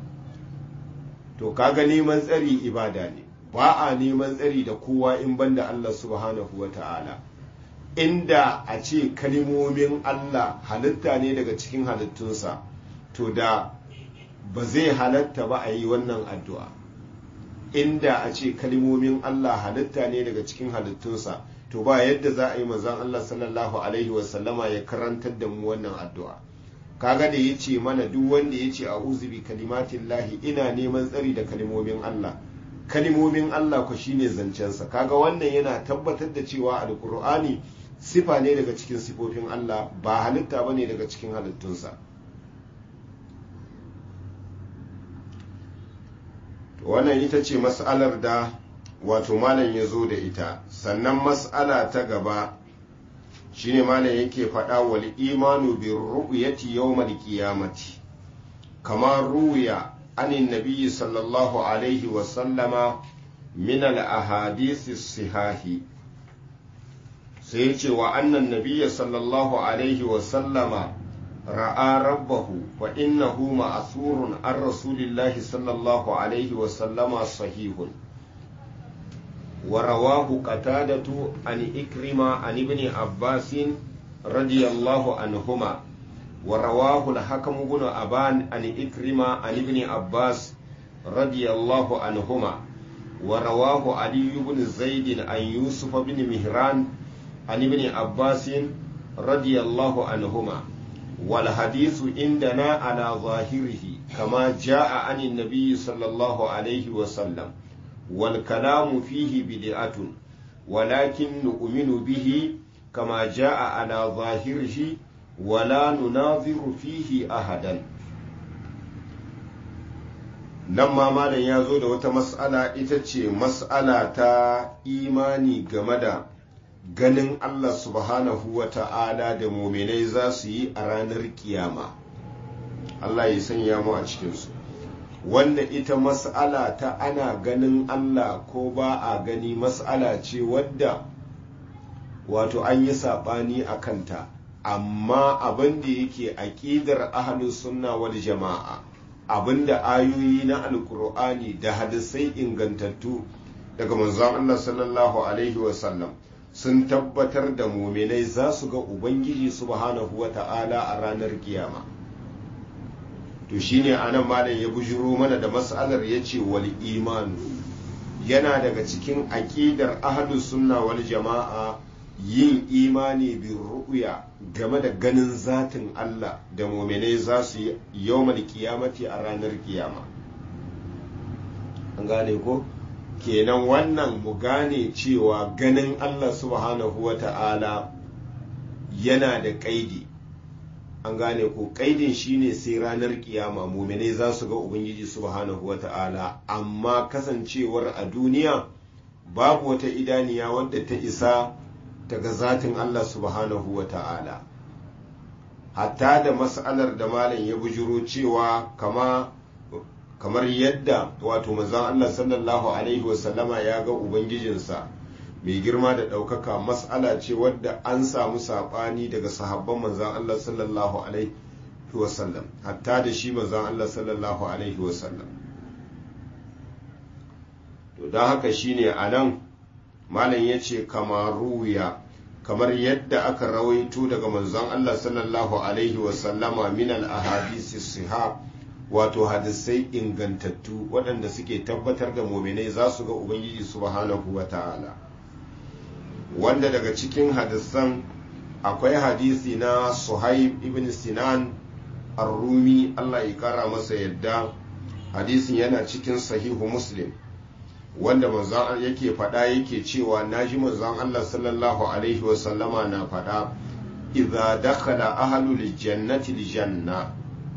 to kaga neman tsari ibada ne ba a neman tsari da kowa in banda Allah subhanahu wa ta'ala inda a ce kalimomin Allah halitta ne daga cikin halittunsa to da ba zai halatta ba a yi wannan addu'a inda a ce kalimomin Allah halitta ne daga cikin halittunsa to ba yadda za a yi manzon Allah sallallahu alaihi wasallama ya karantar da mu wannan addu'a kaga da yace mana duk wanda yace a'udhu bi kalimatillahi ina neman tsari da kalimomin Allah kalimomin Allah ku shine zancensa kaga wannan yana tabbatar da cewa alqur'ani sifa ne daga cikin sifofin Allah ba halitta bane daga cikin halittunsa wannan ita ce mas'alar da wato malam ya zo da ita sannan mas'ala ta gaba shine malam yake faɗa wal imanu bi ru'yati yawmal qiyamati kama ruya anin nabiyyi sallallahu alaihi wa sallama min al ahadith sihahi sai yace wa annan nabiyyi sallallahu alaihi wa sallama ra'a rabbahu fa innahu ma'thurun an rasulillahi sallallahu alaihi wa sallama sahihun ورواه قتادة عن إكرمة عن ابن عباس رضي الله عنهما ورواه الحكم بن أبان عن إكرمة عن ابن عباس رضي الله عنهما ورواه علي بن زيد عن يوسف بن مهران عن ابن عباس رضي الله عنهما والحديث عندنا على ظاهره كما جاء عن النبي صلى الله عليه وسلم والكلام فيه بدعة ولكن نؤمن به كما جاء على ظاهره ولا نناظر فيه أحدا لما مالا يازو da wata mas'ala ita ce mas'ala ta imani game da ganin Allah subhanahu wa ta'ala da muminai za su yi a ranar kiyama Allah ya sanya mu a cikinsu wanda ita mas'ala ta ana ganin Allah ko ba a gani mas'ala ce wadda wato an yi saɓani a kanta amma abin da yake aƙidar ahlus sunna wal jama'a abin da ayoyi na alkur'ani da hadisai ingantattu daga manzon Allah sallallahu alaihi wasallam sun tabbatar da muminai za su ga ubangiji subhanahu wa ta'ala a ranar kiyama to shine anan malam ya bujiro mana da mas'alar yace wal imanu yana daga cikin aqidar ahlus sunna wal jama'a yin imani bi ru'ya game da ganin zatin Allah da mu'minai za su yi yawmal qiyamati a ranar kiyama an gane ko kenan wannan mu gane cewa ganin Allah subhanahu wa ta'ala yana da kaidi an gane ko kaidin shine sai ranar kiyama muminai za su ga ubangiji subhanahu wata'ala amma kasancewar a duniya babu wata idaniya wadda ta isa ta ga zatin Allah subhanahu wata'ala hatta da mas'alar da malam ya bujuro cewa kama kamar yadda wato manzon Allah sallallahu alaihi wasallama ya ga ubangijinsa mai girma da ɗaukaka mas'ala ce wadda an samu saɓani daga sahabban manzan Allah sallallahu alaihi wasallam hatta da shi manzan Allah sallallahu alaihi wasallam to don haka shine a nan malam ya ce kamaruya kamar yadda aka rawaito daga manzon Allah sallallahu alaihi wasallama min al-ahadisi siha wato hadisai ingantattu waɗanda suke tabbatar da muminai za su ga ubangiji subhanahu wa ta'ala wanda daga cikin hadisan akwai hadisi na suhaib ibn sinan ar-rumi Allah ya kara masa yadda hadisin yana cikin sahihu muslim wanda manzon yake faɗa yake cewa naji manzon Allah sallallahu alaihi wasallama na faɗa idza dakhala ahlul jannati aljanna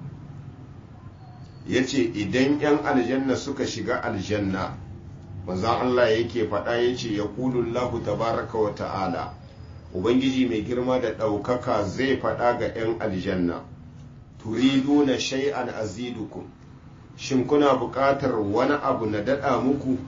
yace idan yan aljanna suka shiga aljanna manzon Allah yake faɗa yace yaqulu Allahu tabaraka wa ta'ala ubangiji mai girma da ɗaukaka zai faɗa ga 'yan aljanna turiduna shay'an azidukum shin kuna buƙatar wani abu na daɗa muku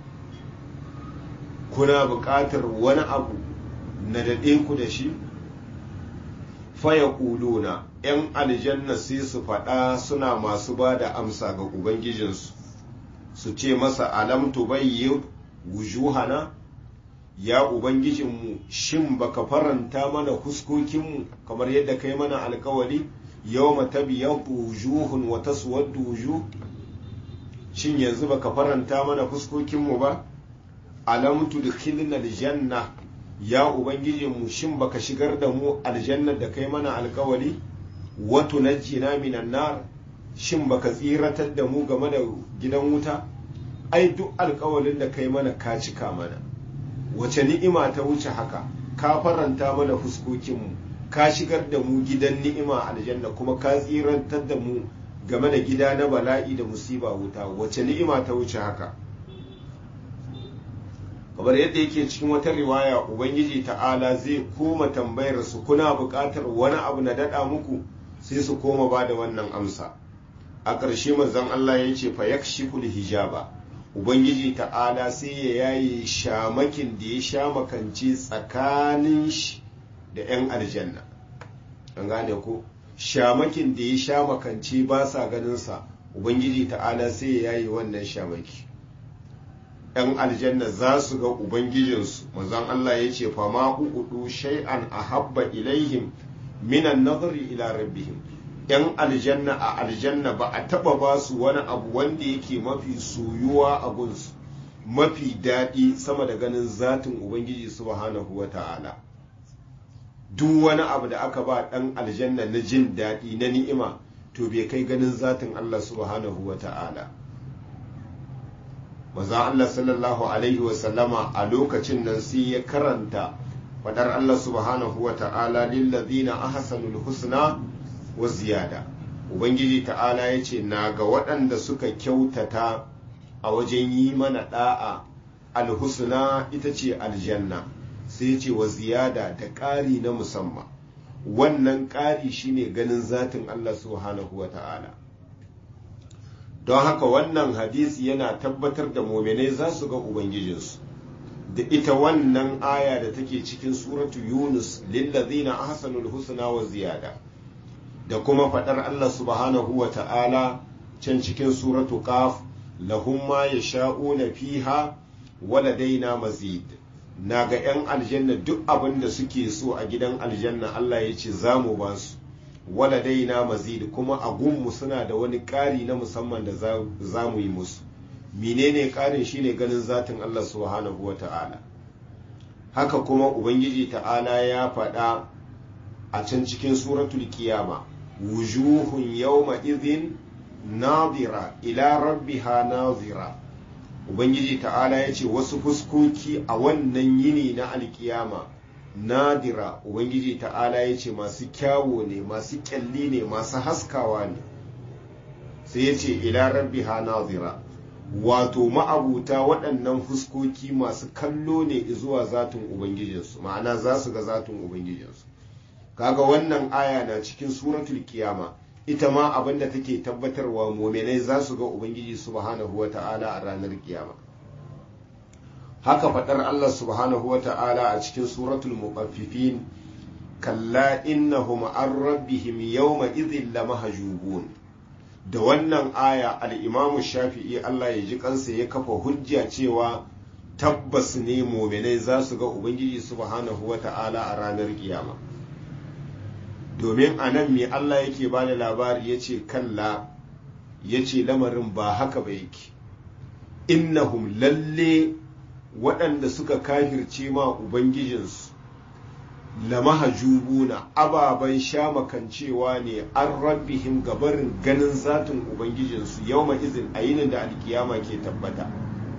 kuna buƙatar wani abu na daɗe ku da shi faya ƙuluna 'yan aljanna sai su faɗa suna masu ba da amsa ga ubangijinsu su ce masa alam tubayyi wujuhana ya ubangijinmu shin baka faranta mana huskokinmu kamar yadda kai mana alkawari yau matabiyan wujuhun wa taswaddu wujuh shin yanzu baka faranta mana fuskokinmu ba alam tudkhilna aljanna ya ubangiji mu shin baka shigar da mu aljannar da kai mana alkawali wato najjina minan nar shin baka tsiratar da mu game da gidan wuta ai duk alkawalin da kai mana ka cika mana wace ni'ima ta wuce haka ka faranta mana fuskokinmu ka shigar da mu gidan ni'ima aljanna kuma ka tsirantar da mu game da gida na bala'i da musiba wuta wace ni'ima ta wuce haka kamar yadda yake cikin wata riwaya ubangiji ta'ala zai koma tambayar su kuna buƙatar wani abu na daɗa muku sai su koma ba da wannan amsa a ƙarshe manzon Allah ya ce fa yakshiful hijaba ubangiji ta'ala sai ya yaye shamakin da ya sha makance tsakanin shi da 'yan aljanna an gane ko shamakin da ya sha makance ba sa ganinsa ubangiji ta'ala sai ya yaye wannan shamaki 'yan aljanna za su ga ubangijinsu manzon Allah ya ce fa ma uqudu shay'an ahabba ilaihim minan nazari ila rabbihim yan aljanna a aljanna ba a taba ba su wani abu wanda yake mafi soyuwa a gunsu mafi daɗi sama da ganin zatin ubangiji subhanahu wa ta'ala duk wani abu da aka ba ɗan aljanna na jin daɗi na ni'ima to bai kai ganin zatin Allah subhanahu wa ta'ala maza Allah sallallahu alaihi wa sallama a lokacin nan sai ya karanta fadar Allah subhanahu wa ta'ala lillazina ahsanul husna wa ziyada ubangiji ta'ala ya ce na ga waɗanda suka kyautata a wajen yi mana ɗa'a alhusna ita ce aljanna sai ce wa ziyada da ƙari na musamman wannan ƙari shine ganin zatin Allah subhanahu wa ta'ala don haka wannan hadisi yana tabbatar da mominai za su ga ubangijinsu da ita wannan aya da take cikin suratu yunus lillazina ahsanul husna wa ziyada da kuma faɗar Allah subhanahu wa ta'ala can cikin suratu qaf lahum ma yasha'una fiha waladaina mazid na ga 'yan aljanna duk abin da suke so a gidan aljanna Allah ya ce za mu ba su waladaina mazid kuma a gunmu suna da wani ƙari na musamman da za mu yi musu menene ƙarin shine ganin zatin Allah subhanahu wa ta'ala haka kuma ubangiji ta'ala ya faɗa a can cikin suratul kiyama wujuhun yawma idhin nadira ila rabbiha nazira ubangiji ta'ala ya ce wasu fuskoki a wannan yini na alkiyama nadira ubangiji ta'ala ya ce masu kyawo ne masu kyalli ne masu haskawa ne sai ya ce ila rabbiha nazira wato ma'abuta waɗannan fuskoki masu kallo ne zuwa zatin ubangijinsu ma'ana za su ga zatin ubangijinsu kaga wannan aya na cikin suratul kiyama ita ma abinda take tabbatarwa muminai za su ga ubangiji subhanahu wata'ala a ranar kiyama haka fadar Allah subhanahu wata'ala a cikin suratul muqaffifin kalla innahum an rabbihim yawma idhin lamahjubun da wannan aya al-imam shafi'i Allah ya ji kansa ya kafa hujja cewa tabbas ne muminai za su ga ubangiji subhanahu wata'ala a ranar kiyama domin a nan me Allah yake ba da labari ya ce kalla ya ce lamarin ba haka ba yake innahum lalle waɗanda suka kafirce ma ubangijinsu lamahajubuna ababen shamakancewa ne an rabbihim gabarin ganin zatin ubangijinsu yau izin a yinin da alkiyama ke tabbata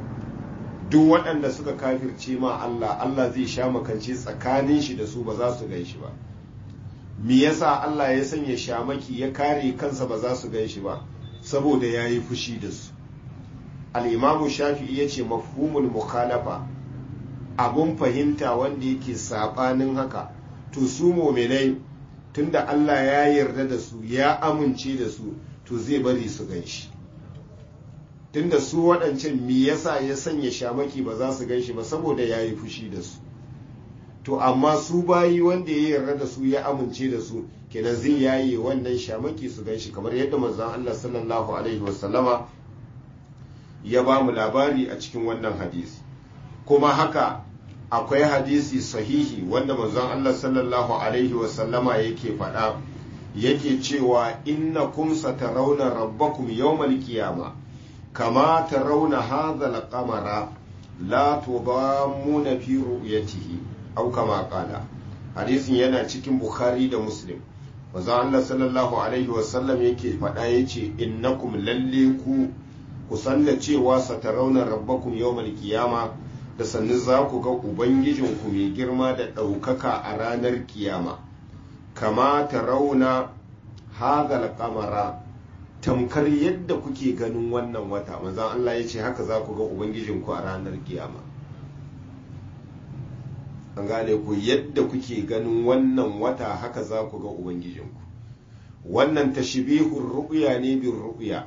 duk waɗanda suka kafirce ma Allah Allah zai shamakance tsakanin shi da su ba za su gan shi ba me yasa Allah ya sanya shamaki ya kare kansa ba za su gan shi ba saboda ya yi fushi da su al'imamu shafi'i ya ce mafhumul mukhalafa abun fahimta wanda yake saɓanin haka to su mominai tunda Allah ya yarda da su ya amince da su to zai bari su gan shi tunda su waɗancan me yasa ya sanya shamaki ba za su gan shi ba saboda ya yi fushi da su to amma su bayi wanda ya yarda da su ya amince da su kenan zai yaye wannan shamaki su gan shi kamar yadda manzon Allah sallallahu alaihi wasallama ya ba mu labari a cikin wannan hadisi kuma haka akwai hadisi sahihi wanda manzon Allah sallallahu alaihi wasallama yake faɗa yake cewa innakum satarawna rabbakum yawmal qiyama kama tarawna hadha al-qamara la tudammuna fi ru'yatihi au kama qala hadisin yana cikin bukhari da muslim manzo Allah sallallahu alaihi wasallam yake faɗa yace innakum lalle ku ku sanna cewa satarawna rabbakum yawmal qiyama da sannu za ku ga ubangijinku mai girma da ɗaukaka a ranar kiyama kama tarawna hadal qamara tamkar yadda kuke ganin wannan wata manzon Allah yace haka za ku ga ubangijinku a ranar kiyama an gane ku yadda kuke ganin wannan wata haka za ku ga ubangijinku wannan tashbihur ru'ya ne bin ru'ya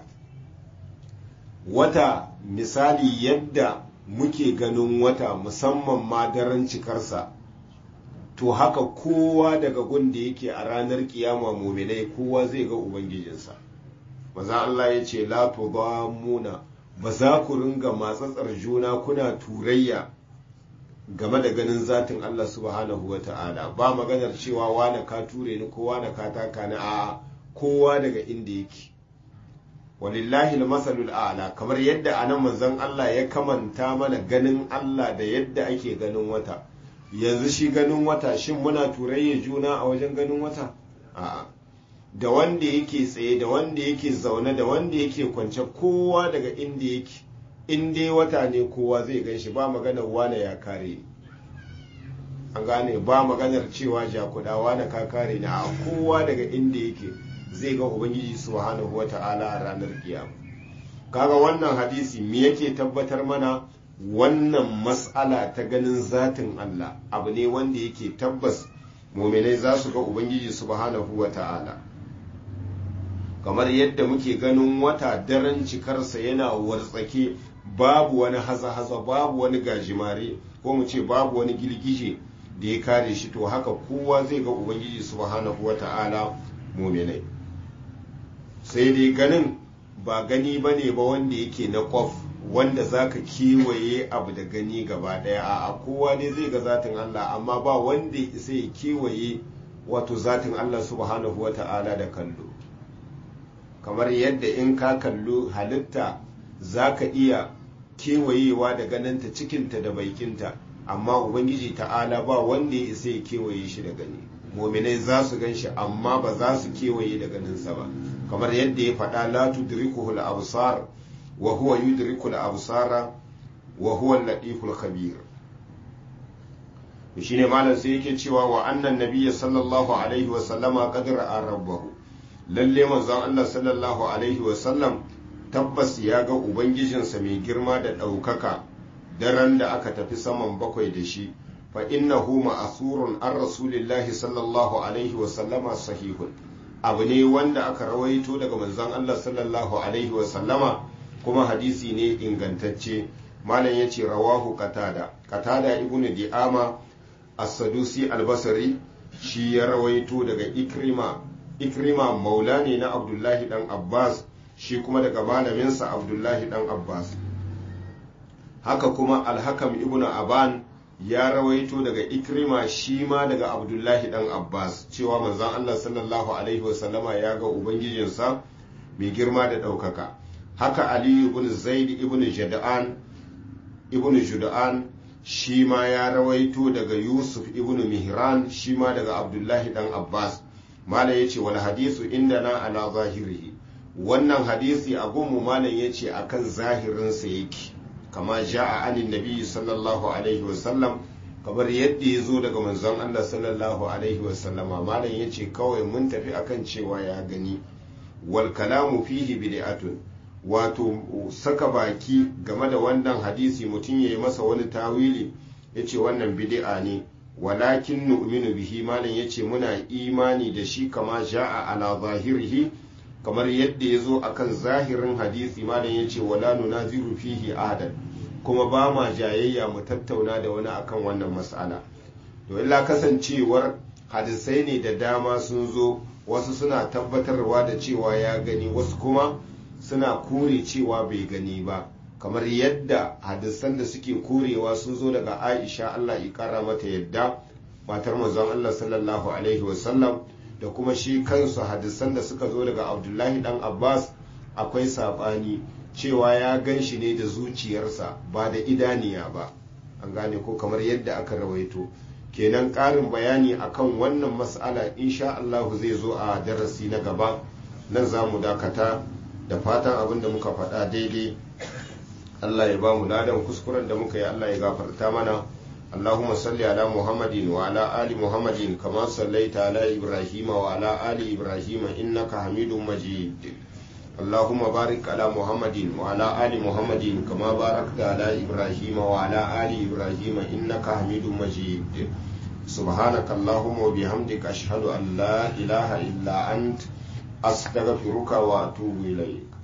wata misali yadda muke ganin wata musamman ma daren cikarsa to haka kowa daga gunda yake a ranar kiyama muminai kowa zai ga ubangijinsa maza Allah ya ce la tudamuna ba za ku ringa matsatsar juna kuna turayya game da ganin zatin Allah subhanahu wa ta'ala ba maganar cewa wane ka ture ni ko wane ka taka ni a kowa daga inda yake walillahi masalul a'la kamar yadda anan manzon Allah ya kamanta mana ganin Allah da yadda ake ganin wata yanzu shi ganin wata shin muna turayya juna a wajen ganin wata a'a da wanda yake tsaye da wanda yake zaune da wanda yake kwance kowa daga inda yake in dai wata ne kowa zai gan shi ba maganar wane ya kare ni an gane ba maganar cewa jakuda wane ka kare ni a kowa daga inda yake zai ga ubangiji subhanahu wata'ala a ranar kiyama kaga wannan hadisi me yake tabbatar mana wannan mas'ala ta ganin zatin Allah abu ne wanda yake tabbas muminai za su ga ubangiji subhanahu wata'ala kamar yadda muke ganin wata daren cikarsa yana wartsake babu wani haza-haza babu wani gajimare ko mu ce babu wani girgije da ya kare shi to haka kowa zai ga ubangiji subhanahu wata'ala muminai sai dai ganin ba gani ba ne ba wanda yake na kwaf wanda za ka kewaye abu da gani gaba daya a kowa ne zai ga zatin Allah amma ba wanda sai ya kewaye wato zatin Allah subhanahu wata'ala da kallo kamar yadda in ka kallo halitta za ka iya kewayewa da ganinta cikinta da baikinta amma ubangiji ta'ala ba wanda ya isa ya kewaye shi da gani mominai za su gan shi amma ba za su kewaye da ganinsa ba kamar yadda ya faɗa la tudrikuhu al-absar wa huwa yudriku al-absara wa huwa al-latiful khabir shine malam sai yake cewa wa annan nabiyyi sallallahu alaihi wa sallama qad ra'a rabbahu lalle manzon Allah sallallahu alaihi wa sallam tabbas ya ga ubangijinsa mai girma da ɗaukaka daren da aka tafi saman bakwai da shi fa innahu ma'asurun an rasulillahi sallallahu alaihi wa sallama sahihun abu ne wanda aka rawaito daga manzon Allah sallallahu alaihi wa sallama kuma hadisi ne ingantacce malam yace rawahu qatada qatada ibnu di'ama as-sadusi al-basri shi ya rawaito daga ikrima ikrima maula ne na abdullahi dan abbas shi kuma daga malaminsa abdullahi dan abbas haka kuma alhakam ibnu aban ya rawaito daga ikrima shi ma daga abdullahi dan abbas cewa manzon allah sallallahu alaihi wasallama ya ga ubangijinsa mai girma da ɗaukaka haka aliyu ibn zaid ibn jada'an ibn juda'an shi ma ya rawaito daga yusuf ibn mihran shi ma daga abdullahi dan abbas malam ya ce wal hadisu inda na ala zahirihi wannan hadisi a gunmu malam ya ce akan zahirinsa yake kama ja'a anin nabi sallallahu alaihi wasallam kamar yadda ya zo daga manzon Allah sallallahu alaihi wasallama malam ya ce kawai mun tafi akan cewa ya gani wal kalamu fihi bid'atun wato saka baki game da wannan hadisi mutum ya yi masa wani tawili ya ce wannan bid'a ne walakin nu'minu bihi malam ya ce muna imani da shi kama ja'a ala zahirihi kamar yadda ya zo akan zahirin hadisi malam ya ce wala nunaziru fihi ahadan kuma ba ma jayayya mu tattauna da wani akan wannan mas'ala to illa kasancewar hadisai ne da dama sun zo wasu suna tabbatarwa da cewa ya gani wasu kuma suna kore cewa bai gani ba kamar yadda hadisan da suke korewa sun zo daga aisha allah ya kara mata yadda matar manzon allah sallallahu alaihi wasallam da kuma shi kansu hadisan da suka zo daga abdullahi dan abbas akwai saɓani cewa ya gan shi ne da zuciyarsa ba da idaniya ba an gane ko kamar yadda aka rawaito kenan ƙarin bayani akan wannan mas'ala insha Allah zai zo a darasi na gaba nan za mu dakata da fatan abin da muka faɗa daidai Allah ya ba mu ladan kuskuren da muka yi Allah ya gafarta mana اللهم صل على محمد وعلى آل محمد كما صليت على إبراهيم وعلى آل إبراهيم إنك حميد مجيد اللهم بارك على محمد وعلى آل محمد كما باركت على إبراهيم وعلى آل إبراهيم إنك حميد مجيد سبحانك اللهم وبحمدك أشهد أن لا إله إلا أنت أستغفرك وأتوب إليك